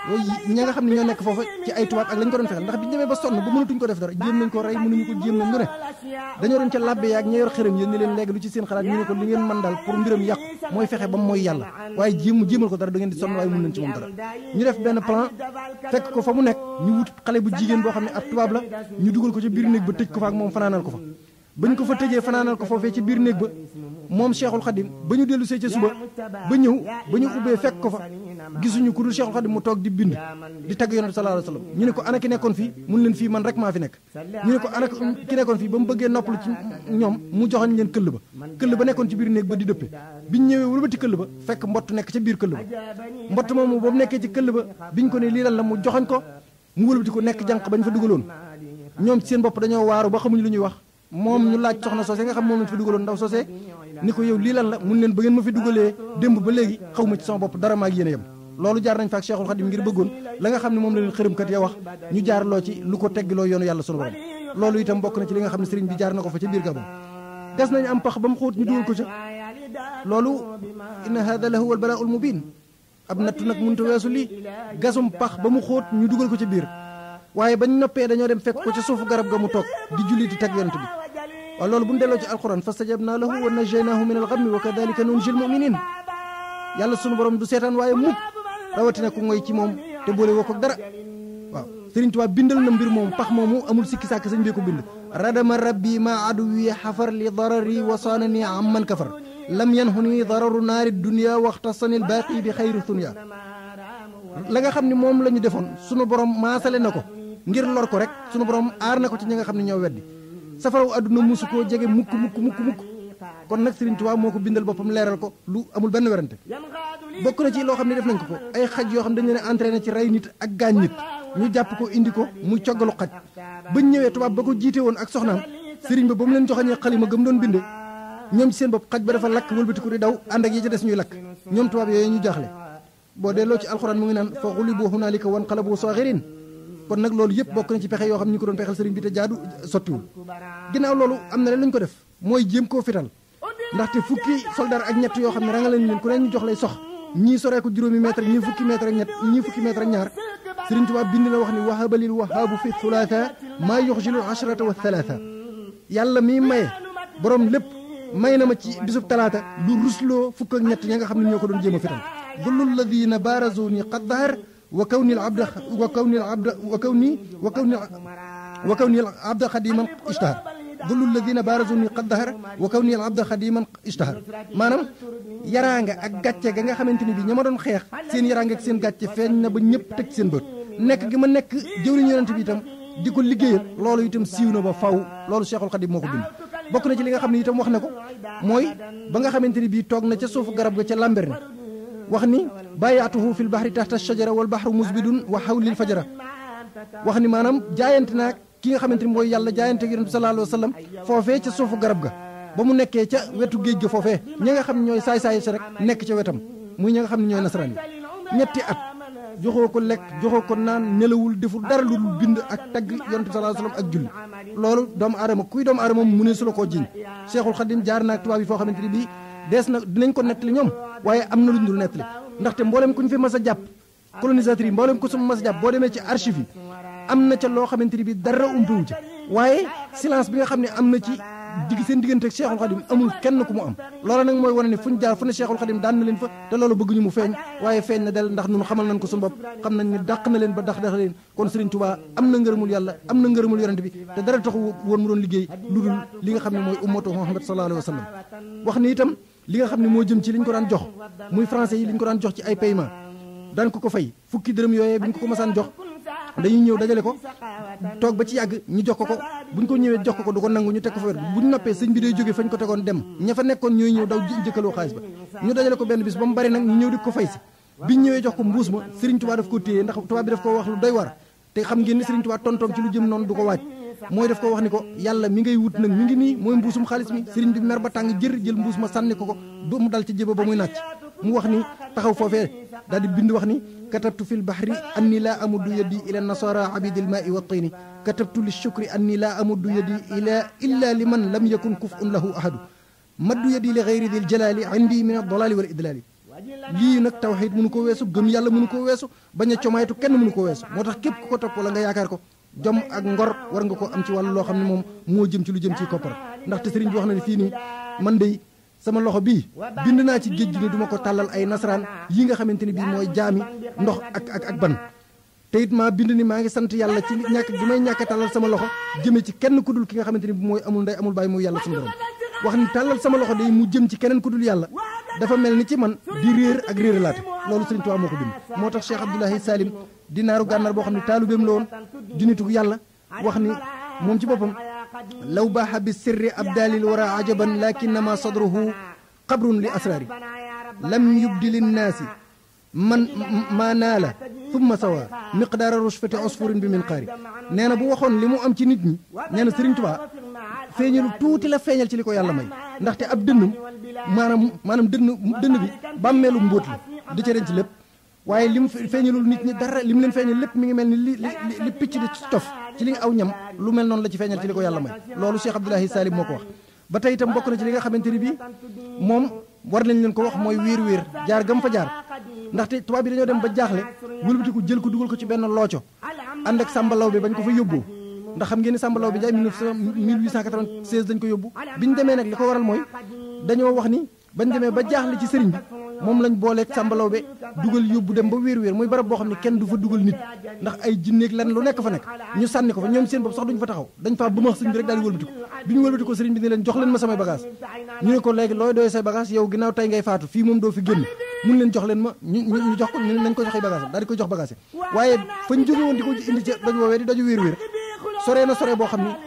yooyu ña nga xam ne ñoo nekk foofa ci ay tubaab ak lañ ko doon fexel ndax biñu demee ba sonn ba mënatuñ ko def dara jéem nañ ko rey mënuñu ko jéem nañ lu ne dañoo doon ca labbe yaag ña yor xërëm yéen ni leen léegi lu ci seen xalaat ñu ne ko li ngeen mën daal pour mbiram yàqu mooy fexe ba mooy yàlla waaye jéem jéemal ko dara da ngeen di sonn waaye mën nañ ci moom dara ñu def benn plan fekk ko fa mu nekk ñu wut xale bu jigéen boo xam ne ab tubaab la ñu dugal ko ca biir néeg ba tëj ko fa ak moom fanaanal ko fa ba ñu ko fa tëjee fanaanal ko foofee ci biir néeg ba moom cheikhul xadim ba ñu dellu see ca suba ba ñëw ba ñu ubbee fekk ko fa gisuñu ku dul cheikhul xadim mu toog di bind di tagg yonent sallallahu alayhi wasallam ñu ne ko ana ki nekkoon fii mun leen fii man rek maa fi nekk ñu ne ko ana ki nekkoon fii ba mu bëggee noppalu ci ñoom mu joxoñ leen këll ba këll ba nekkoon ci biir néeg ba di dëppe biñ ñëwee wëlbati këll ba fekk mbott nekk ca biir këll ba mbott moomu ba mu nekkee ci këll ba biñ ko ne lii lan la mu joxoñ ko mu wëlbati ko nekk jànq bañ fa dugaloon ñoom seen bopp dañoo waaru ba xamuñu lu ñuy wax moom ñu laaj soxna soosé nga xam moom lañ fi dugaloon ndaw soosé ni ko yow lii lan la mun leen ba ngeen ma fi dugalee démb ba léegi xaw ma ci sama bopp dara maag yéen a yem loolu jaar nañ fa ak Cheikhul Khadim ngir bëggoon la nga xam ne moom la leen xërëmkat ya wax ñu jaar loo ci lu ko teggiloo yoonu yàlla sunu borom loolu itam bokk na ci li nga xam ne sëriñ bi jaar na ko fa ca biir Gabon gas nañ am pax ba mu xóot ñu dugal ko ca loolu inna hada la huwa al balaa ul mubin ab nattu nag mënut a weesu lii gasum pax ba mu xóot ñu dugal ko ca biir waaye bañ noppee dañoo dem fekk ko ca suufu garab ga mu toog di julli di tag yonent bi waaw loolu bu ñu delloo ci alquran fastajabna lahu wa najaynaahu min alxammi wa kadalika nunjil muminin yàlla sunu borom du seetaan waaye mukk rawatina ku ngoy ci moom te boole woo ko dara waaw Sëriñ Tuubaa bindal na mbir moom pax moomu amul sikki sàkk sañ bee ko bind radama rabbi ma aduwi xafar li darari wa saanani amman kafar lam yanhuni dararu naari dunia waxtasani lbaaqi bi xayri dunia la nga xam ne moom la ñu defoon sunu borom maasale na ko ngir lor ko rek sunu borom aar na ko ci ñi nga xam ne ñoo weddi safaraw àdduna musu koo jege mukk mukk mukk mukk kon nag Serigne Touba moo ko bindal boppam leeral ko lu amul benn werante bokk na ci loo xam ne def nañ ko ko ay xaj yoo xam dañu leen entraîné ci rey nit ak gaañ nit ñu jàpp ko indi ko muy coggalu xaj bañ ñëwee tubaab ba ko jiite woon ak soxnaam Serigne ba ba mu leen joxañee xalima gëm doon binde ñoom ci seen bopp xaj ba dafa lakk wëlbatiku di daw ànd ak yi ci des ñuy lakk ñoom tubaab yooyu ñu jaaxle boo delloo ci alxuraan mu ngi naan fa xulibu hunaalika wan qalabu saaxirin kon nag loolu yëpp bokk na ci pexe yoo xam ne ñu ko doon pexeel sëriñ bi te jaadu sottiwul ginnaaw loolu am na leen lu ñu ko def mooy jéem koo fital ndaxte fukki soldat ak ñett yoo xam ne ranga leen leen ku ne ñu jox lay sox ñii soree ko juróomi mètre ñii fukki mètre ak ñett ñii fukki mètre ak ñaar sëriñ Tuubaa bind na wax ni wahabalil wahaabu fi thulaatha maa yuxjilu ashrata wa thalaatha yàlla mi maye borom lépp may na ma ci bisub talaata lu rusloo fukk ak ñett ña nga xam ne ñoo ko doon jéem a fital dulul ladina barazuni qad dahar wa kawni al abda wa kawni al abda wa kawni wa kawni wa kawni al abda xadiman ishtahar dulul ladina barazuni qad dahar wa kawni al abda xadiman ishtahar maanaam yaraanga ak gàcce ga nga xamante ni bi ña ma doon xeex seen yaraanga ak seen gàcce feeñ na ba ñëpp teg seen bët nekk gi ma nekk jëwriñu yonent bi itam di ko liggéeyal loolu itam siiw na ba faw loolu Cheikhul Khadim moo ko bind bokk na ci li nga xam ne itam wax na ko mooy ba nga xamante ni bii toog na ca suufu garab ga ca lamber ne wax ni bàyyaatuhu fil bahri tahta shajara wal bahru musbidun wa hawlil fajara wax ni maanaam jaayante naa ki nga xamante ni mooy yàlla jaayante ak yonent bi sallallahu alayhi wa sallam foofee ca suufu garab ga ba mu nekkee ca wetu géej ga foofee ñi nga xam ne ñooy saay-saay sa rek nekk ca wetam muy ñi nga xam ne ñooy nasaraan yi ñetti at joxoo ko lekk joxoo ko naan nelawul deful dara lu dul bind ak tagg yonent bi sallallahu alayhi wa sallam ak julli loolu doomu aadama kuy doomu aadama mu ne su la koo jiñ Cheikhul Khadim jaar naag tubaab yi foo xamante ni bii dees na dinañ ko nettali ñoom waaye am na lu ñu dul nettali ndaxte mboolem ku ñu fi mas a jàpp colonisateur yi mboolem ku su mas a jàpp boo demee ci archive yi am na ca loo xamante ni bi dara umpiwu ca waaye silence bi nga xam ne am na ci digg seen diggante ak Cheikhul Khadim amul kenn ku mu am loola nag mooy wane ne fu ñu jaar fu ne Cheikhul Khadim daan na leen fa te loolu bëgguñu mu feeñ waaye feeñ na del ndax ñun xamal nañ ko suñu bopp xam nañ ne dàq na leen ba dax dax leen kon Serigne Touba am na ngërëmul yàlla am na ngërëmul yonent bi te dara taxu woon mu doon liggéey lu dul li nga xam ne mooy ummatu Muhammad sallallahu alayhi wa sallam wax ni itam li nga xam ne moo jëm ci li ñu ko daan jox muy français yi li ñu ko daan jox ci ay paiement daan ko ko fay fukki dërëm yooyee bi ñu ko ko masaan jox dañuy ñëw dajale ko toog ba ci yàgg ñu jox ko ko bu ñu ko ñëwee jox ko ko du ko nangu ñu teg ko fa wet bu ñu noppee sëñ bi day jógee fañ ko tegoon dem ña fa nekkoon ñooy ñëw daw jëkkaloo xaalis ba ñu dajale ko benn bis ba mu bari nag ñu ñëw di ko fay si biñ ñëwee jox ko mbuus ma Serigne Touba daf ko téye ndax tubaab bi daf ko wax lu doy war te xam ngeen ni Serigne Touba tontoom ci lu jëm noonu du ko waaj mooy daf ko wax ni ko yàlla mi ngay wut nag mi ngi nii mooy mbuusum xaalis mi Serigne bi mer ba tàng jër jël mbuus ma sànni ko ko ba mu dal ci jéba ba muy nàcc mu wax ni taxaw foofee daal di bind wax ni katabtu fi lbahri anni laa amuddu yadi ila nasara abidi lmaai wa tini katabtu li shukri anni laa amuddu yadi ila illa liman lam yakun kufun lahu ahadu maddu yadi li gayri di ljalali indi min aldalali wal idlali lii nag tawxiid mënu ko weesu gëm yàlla mënu ko weesu bañ a comaytu kenn mënu ko weesu moo tax képp ku ko topp wala nga yaakaar ko jom ak ngor war nga ko am ci wàllu loo xam ne moom moo jëm ci lu jëm ci koppar ndaxte sëriñ bi wax na ne fii nii man de sama loxo bii bind naa ci géej gi ne du ma ko tàllal ay nasaraan yi nga xamante ni bii mooy jaami ndox ak ak ak ban te it maa bind ni maa ngi sant yàlla ci ñàkk gi may ñàkk a tàllal sama loxo jëme ci kenn ku dul ki nga xamante ni bi mooy amul ndey amul bàyyi muy yàlla suñu borom wax ni tàllal sama loxo day mu jëm ci keneen ku dul yàlla dafa mel ni ci man di réer ak réer laate loolu Sëriñ Tuubaa moo ko bind moo tax Cheikh Abdoulahi Salim di naaru gànnaar boo xam ne taalubeem la woon di nitu yàlla wax ni moom ci boppam law baaxa bi sirri abdalil wara ajaban lakinnama sadruhu qabrun li asraari lam yubdi linnaasi man maa naala thumma sawa miqdaara rushfati osfurin bi min qaari nee na bu waxoon li mu am ci nit ñi nee na Sëriñ Tuubaa feeñalu tuuti la feeñal ci li ko yàlla may ndaxte ab dënnam maanaam maanaam dënn dënn bi bàmmeelu mbóot la di ca denc lépp waaye li mu feeñalul nit ñi dara li mu leen feeñal lépp mi ngi mel ni li li li picc di cof ci li nga aw ñam lu mel noonu la ci feeñal ci li ko yàlla may loolu Cheikh Abdoulahi Salim moo ko wax ba tey itam bokk na ci li nga xamante ni bii moom war nañ leen ko wax mooy wéer wéer jaar gam fa jaar ndaxte tubaab bi dañoo dem ba jaaxle wëlbatiku jël ko dugal ko ci benn looco ànd ak sàmbalaw bi bañ ko fa yóbboo ndax xam ngeen ni sàmbalaw bi jaay 1896 dañ ko yóbbu bi ñu demee nag li ko waral mooy dañoo wax ni bañ demee ba jaaxle ci sëriñ bi moom lañ booleeg sàmbalaw be dugal yóbbu dem ba wéer wéer muy barab boo xam ne kenn du fa dugal nit ndax ay jinneeg lan lu nekk fa nekk ñu sànni ko fa ñoom seen bopp sax duñ fa taxaw dañ faa bëmax sëriñ bi rek daal di wëlbatiku bi ñu wëlbatiku sëriñ bi ni leen jox leen ma samay bagage ñu ne ko léegi looy doy say bagage yow ginnaaw tey ngay faatu fii moom doo fi génn mun leen jox leen ma ñu ñu jox ko ñu nañ ko jox ay bagage daal di koy jox bagage waaye fañ jóge woon di ko indi ci doj woowee di doju wéer wéer soree na sore boo xam ni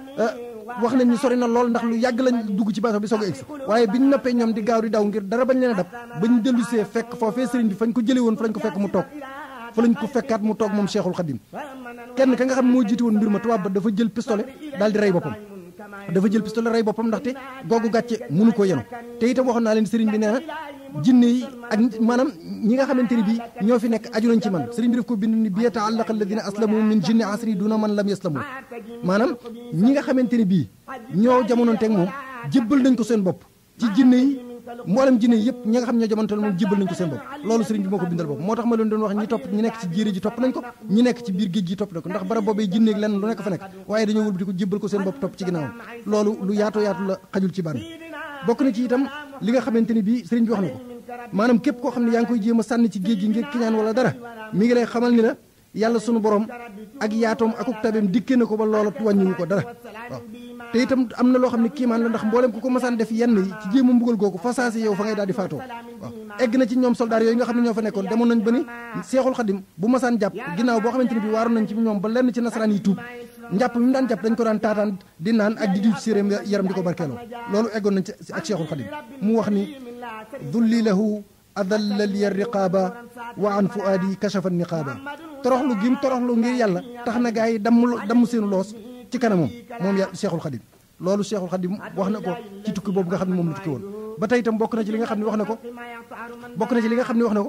wax nañ ni sori na lool ndax lu yàgg lañ dugg ci bato bi soog a egsi waaye biñ noppee ñoom di gaaw di daw ngir dara bañ leen a dab bañ dellu see fekk foofee sëriñ bi fañ ko jële woon fa lañ ko fekk mu toog fa lañ ko fekkaat mu toog moom Cheikhul Khadim kenn ka nga xam ne moo jiite woon mbir ma tubaab ba dafa jël pistolet daal di rey boppam dafa jël pistolet rey boppam ndaxte googu gàcce mënu ko yenu te itam waxoon naa leen sëriñ bi nee na jinne yi ak maanaam ñi nga xamante ni bii ñoo fi nekk aju nañ ci man sëriñ bi def ko bind ni bi yata'allaqa alladina aslamu min jinni asri duna man lam yaslamu maanaam ñi nga xamante ni bii ñoo jamononteeg moom jébbal nañ ko seen bopp ci jinne yi mboolem jinne yi yëpp ñi nga xam ñoo jamononteeg moom jébbal nañ ko seen bopp loolu sëriñ bi moo ko bindal bopp moo tax ma leen doon wax ñi topp ñi nekk ci jéere ji topp nañ ko ñi nekk ci biir géej gi topp nañ ko ndax barab boobee jinneeg lenn lu nekk fa nekk waaye dañoo wëlbati ko jébbal ko seen bopp topp ci ginnaawam loolu lu yaatu yaatu la xajul ci ban bokk na ci itam li nga xamante ni bii sëriñ bi wax na ko maanaam képp koo xam ne yaa ngi koy jéem a sànni ci géej gi ngir kiñaan wala dara mi ngi lay xamal ni la yàlla sunu borom ak yaatoom akuk tabeem dikkee na ko ba loola wàññiwu ko dara waaw te itam am na loo xam ne kiimaan la ndax mboolem ku ko masaan def yenn yi ci jéem a mbugal googu fa saasi yow fa ngay daal di faatoo waaw egg na ci ñoom soldaar yooyu nga xam ne ñoo fa nekkoon demoon nañ ba ni seexul xadim bu masaan jàpp ginnaaw boo xamante ni bi waaroon nañ ci ñoom ba lenn ci nasaraan yi tuub njàpp mi mu daan jàpp dañ ko daan taataan di naan ak di diw ci séeréem yaram di ko barkeeloo loolu eggoon nañ ci ak seexul xadim mu wax ni dulli lahu adalla liya riqaaba wa an fuaadi kashafa niqaaba toroxlu gim toroxlu ngir yàlla tax na gaa yi damm damm seenu loos ci kanamam moom ya Cheikhul Khadim loolu Cheikhul Khadim wax na ko ci tukki boobu nga xam ne moom la tukki woon ba tey itam bokk na ci li nga xam ne wax na ko bokk na ci li nga xam ne wax na ko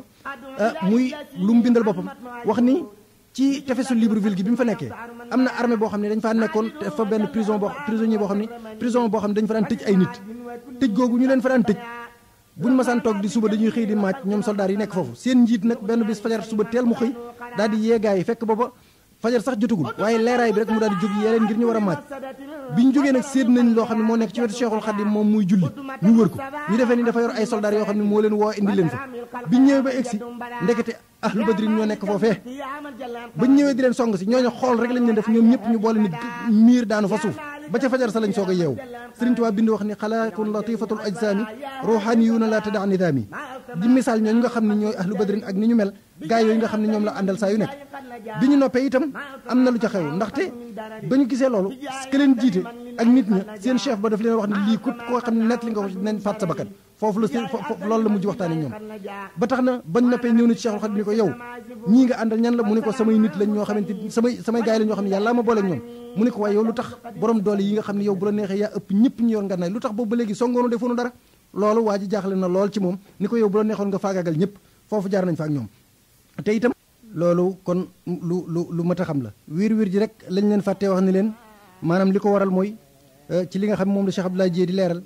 muy lu mu bindal boppam wax ni ci tefesu Libreville gi bi mu fa nekkee am na armée boo xam ne dañ faa nekkoon te fa benn prison boo prisonnier boo xam ne prison boo xam ne dañ fa daan tëj ay nit tëj googu ñu leen fa daan tëj buñ masaan toog di suba dañuy xëy di maaj ñoom soldaar yi nekk foofu seen njiit nag benn bis fajar suba teel mu xëy daal di yee gaa yi fekk booba fajar sax jotagul waaye leeraay bi rek mu daal di jóg yee leen ngir ñu war a maaj bi ñu jógee nag séet nañ loo xam ne moo nekk ci wetu Cheikhul Khadim moom muy julli ñu wër ko ñu defee ni dafa yor ay soldaar yoo xam ne moo leen woo indi leen fa biñ ñëwee ba egsi ndekete ahlu badrin ñoo nekk foofee bañ ñëwee di leen song si ñooñu xool rek lañ leen def ñoom ñëpp ñu boole ni miir daanu fa suuf ba ca fajar sa lañ soog a yeewu Sëriñ Tuubaa bind wax ni xalaaqun latifatul ajsaami ruuxaaniyuuna la tada nidaami di misaal ñooñu nga xam ne ñooy ahlu badrin ak ni ñu mel gaay yooyu nga xam ne ñoom la àndal saa yu nekk bi ñu noppee itam am na lu ca xew ndaxte ba ñu gisee loolu ke leen jiite ak nit ña seen chef ba daf leen wax ne lii kut koo xam ne nett li nga ko nañ faat sa bakkan foofu la seen loolu la mujj waxtaane ñoom ba tax na bañ noppee ñëw na ci Cheikhul Khadim ni ko yow ñii nga àndal ñan la mu ne ko samay nit lañ ñoo xamante samay samay gaay la ñoo xam ne yàlla ma boole ak ñoom mu ne ko waaye yow lu tax borom doole yi nga xam ne yow bu la neexee yaa ëpp ñëpp ñu yor nga nay lu tax boobu ba léegi songoonu defoonu dara loolu waa ji jaaxle na lool ci moom ni ko yow bu la neexoon nga faagaagal ñëpp foofu jaar nañ fa ak ñoom te itam loolu kon lu lu lu mat a xam la wiir wiir ji rek lañ leen fàttee wax ni leen maanaam li ko waral mooy ci li nga xam moom la Cheikh Abdoulaye Dieye di leeral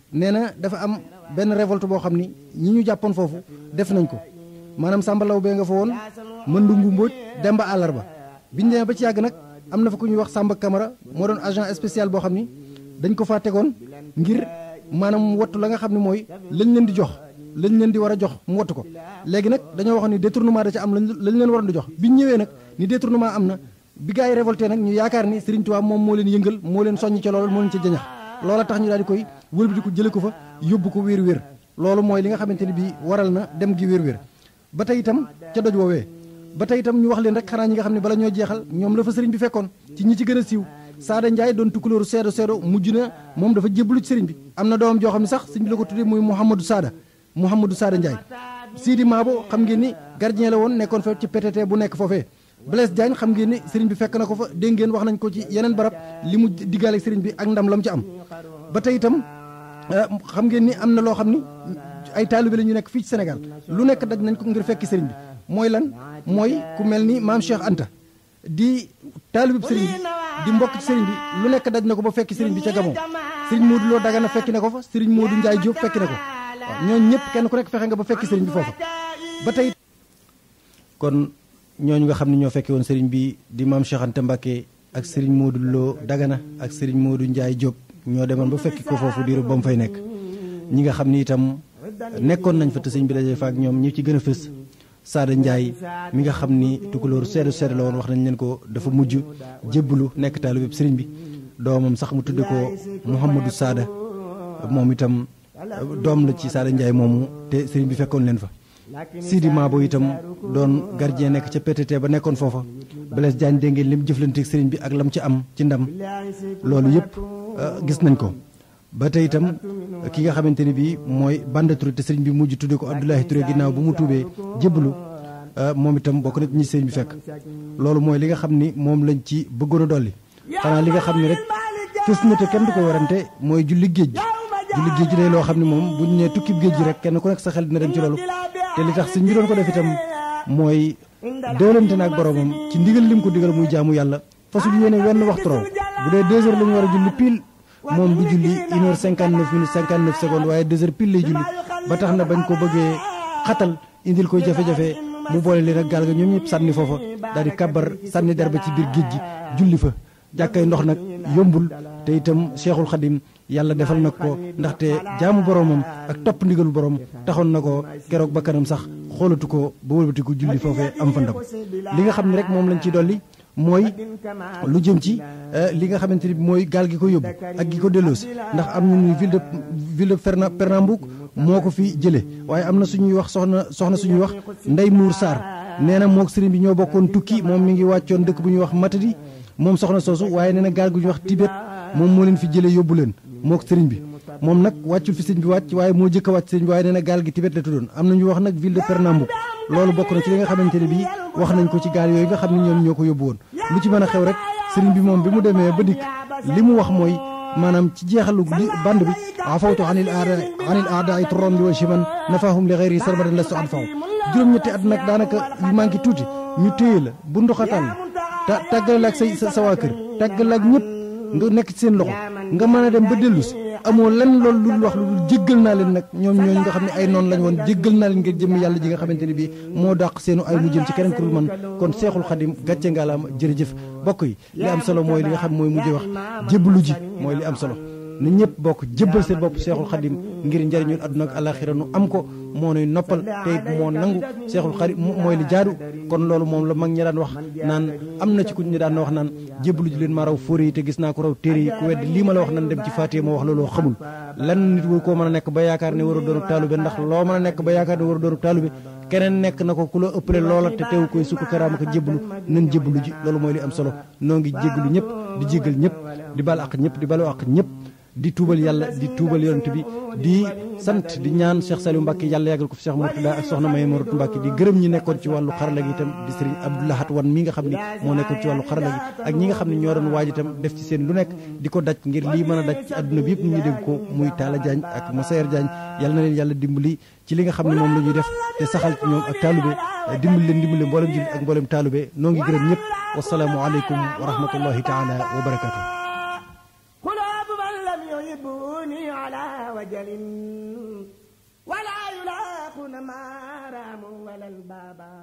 nee na dafa am benn révolte boo xam ni ñi ñu jàppoon foofu def nañ ko maanaam sàmbalaw bee nga fa woon mëndungu mbóoj demba àllarba biñu demee ba ci yàgg nag am na fa ku ñuy wax Samba Camara moo doon agent spécial boo xam ni dañ ko faa tegoon ngir maanaam wattu la nga xam ne mooy lañ leen di jox lañ leen di war a jox mu wattu ko léegi nag dañoo wax ni détournement da ca am lañ leen waroon di jox biñ ñëwee nag ni détournement am na bi gars yi révolté nag ñu yaakaar ni Serigne Touba moom moo leen yëngal moo leen soññ ca loolu moo leen ca jañax loola tax ñu daal di koy wëlbati ko jële ko fa yóbbu ko wéer wéer loolu mooy li nga xamante ni bii waral na dem gi wéer wéer ba tey itam ca doj woowee ba tey itam ñu wax leen rek xanaa ñi nga xam ne bala ñoo jeexal ñoom la fa sëriñ bi fekkoon ci ñi ci gën a siiw Saada Ndiaye doon tukkulóoru seedo seedo mujj na moom dafa jébbalu ci sëriñ bi am na doomam joo xam ne sax sëriñ bi la ko tuddee muy Mouhamadou Saada Mouhamadou Saada Ndiaye Sidi Maabo xam ngeen ni gardien la woon nekkoon fa ci PTT bu nekk foofee Blaise Diagne xam ngeen ni sëriñ bi fekk na ko fa dégg ngeen wax nañ ko ci yeneen barab li mu diggaale sëriñ bi ak ndam la mu ci am ba tey itam xam ngeen ni am na loo xam ni ay taalibe la ñu nekk fii ci Sénégal lu nekk daj nañ ko ngir fekki sëriñ bi mooy lan mooy ku mel ni maam Cheikh Anta di taalibe sëriñ bi di mbokk ci sëriñ bi lu nekk daj na ko ba fekki sëriñ bi ca Gabon sëriñ Modou Lo Dagana fekki na ko fa sëriñ Modou Ndiaye Diop fekki na ko waaw ñooñu ñëpp kenn ku nekk fexe nga ba fekki sëriñ bi foofa ba tey kon ñooñu nga xam ne ñoo fekke woon sëriñ bi di maam Cheikh Anta Mbacké ak sëriñ Modou Lo Dagana ak sëriñ Modou Ndiaye Diop ñoo demoon ba fekki ko foofu diiru ba mu fay nekk ñi nga xam ni itam nekkoon nañ fa te sëñ bi dajee fa ak ñoom ñi ci gën a fës Saada Ndiaye mi nga xam ni tukulóor seedu seedu la woon wax nañ leen ko dafa mujj jébbalu nekk taalu bépp sëriñ bi doomam sax mu tudde ko Mouhamadou Saada moom itam doom la ci Saada Ndiaye moomu te sëriñ bi fekkoon leen fa Sidi Mabo itam doon gardien nekk ca PTT ba nekkoon foofa Blaise Diagne dégg ngeen lim jëflanteeg sëriñ bi ak lam ci am ci ndam loolu yëpp gis nañ ko ba tey itam ki nga xamante ni bii mooy Banda Touré te sëriñ bi mujj tudde ko Abdoulaye Touré ginnaaw bu mu tuubee jébbalu moom itam bokk na ñi sëriñ bi fekk loolu mooy li nga xam ni moom lañ ci bëggoon a dolli xanaa li nga xam ni rek fës na te kenn du ko warante mooy julli géej gi julli géej gi day loo xam ne moom bu ñu nee tukki géej gi rek kenn ku nekk sa xel dina dem ci loolu te li tax sëñ bi doon ko def itam mooy déwlante na ak boromam ci ndigal lim ko digal muy jaamu yàlla fasul yéene wenn waxtu raw bu dee deux heures la ñu war a julli pile moom du julli une heure cinquante neuf minutes cinquante neuf secondes waaye deux heures pile lay julli ba tax na bañ ko bëggee xatal indil koy jafe-jafe mu boole leen ak gaal ga ñoom ñëpp sànni foofa daal di kàbbar sànni der ba ci biir géej gi julli fa jàkkay ndox nag yombul te itam Cheikhul Khadim yàlla defal na ko ndaxte jaamu boromam ak topp ndigalu borom taxoon na ko keroog ba kanam sax xoolatu ko ba wëlbatiku julli foofee am fa ndam li nga xam ne rek moom lañ ci dolli mooy lu jëm ci li nga xamante ni mooy gaal gi ko yóbbu ak gi ko delloosi ndax am nañu ville de ville de Ferna Pernambouc moo ko fi jëlee waaye am na suñuy wax soxna soxna suñuy wax Ndey Muur Sarr nee na moog sëriñ bi ñoo bokkoon tukki moom mi ngi wàccoon dëkk bu ñuy wax Matadi moom soxna soosu waaye nee na gaal gu ñuy wax Tibet moom moo leen fi jëlee yóbbu leen moog sëriñ bi moom nag wàccul fi sëriñ bi wàcc waaye moo jëkk a wàcc sëriñ bi waaye nee na gaal gi Tibet la tuddoon am na ñu wax nag ville de Pernambouc loolu bokk na ci li nga xamante ne bii wax nañ ko ci gaal yooyu nga xam ne ñoom ñoo ko yóbbu woon lu ci mën a xew rek sëriñ bi moom bi mu demee ba dikk li mu wax mooy maanaam ci jeexalu band bi afawtu anil aada anil aada ay turam bi wa shiman nafahum li xeyri sarmadan la su ad faw juróom-ñetti at nag daanaka yu manqué tuuti ñu téye la bu ndoxatal ta tàggale la ak say sa waa kër tàggale la ak ñëpp nga nekk ci seen loxo nga mën a dem ba dellu si amoo lenn loolu lu wax lu dul jéggal naa leen nag ñoom ñooñu nga xam ne ay noonu lañ woon jéggal naa leen ngir jëm yàlla ji nga xamante ne bii moo dàq seenu ay mu jëm ci keneen ku dul man kon seexul xadim gàcce ngaalaama jërëjëf bokk yi li am solo mooy li nga xam mooy mujj wax jébbalu ji mooy li am solo na ñëpp bokk jébbal seen bopp seexul xadim ngir njëriñul àdduna ak alaxira nu am ko moo nuy noppal te it moo nangu seexul xadim mooy li jaadu kon loolu moom la mag ñi daan wax naan am na ci ku ñu daan wax naan jébbalu ji leen ma raw fóore yi te gis naa ko raw téere yi ku wedd lii ma la wax nan dem ci faatiye ma wax looloo xamul lan nit war koo mën a nekk ba yaakaar ne war a doonub taalube ndax loo mën a nekk ba yaakaar ne war a doonub taalube keneen nekk na ko ku la ëppale loola te teew koy sukk karaama ko jébbalu nan jébbalu ji loolu mooy li am solo noo ngi jéggalu ñëpp di jéggal ñëpp di bal ak ñëpp di balu ak ñëpp di tuubal yàlla di tuubal yonent bi di sant di ñaan Cheikh Saliou Mbacke yàlla yàggal ko fi Cheikh Mourtada ak soxna May Mourou Mbacke di gërëm ñi nekkoon ci wàllu xarala gi itam di sëriñ Abdoulahat Wan mi nga xam ni moo nekkoon ci wàllu xarala gi ak ñi nga xam ne ñoo doon waaj itam def ci seen lu nekk di ko daj ngir lii mën a daj ci àdduna bi yëpp nit ñi dégg ko muy Talla Diagne ak Massayer Diagne yàlla na leen yàlla dimbali ci li nga xam ne moom la ñuy def te saxal ci ñoom ak taalube dimbali leen dimbali mboolem jullit ak mboolem taalube noo ngi gërëm ñëpp wasalaamu aleykum wa rahmatullahi taala wa barakatuh وجل ولا يلاقون ما راموا ولا البابا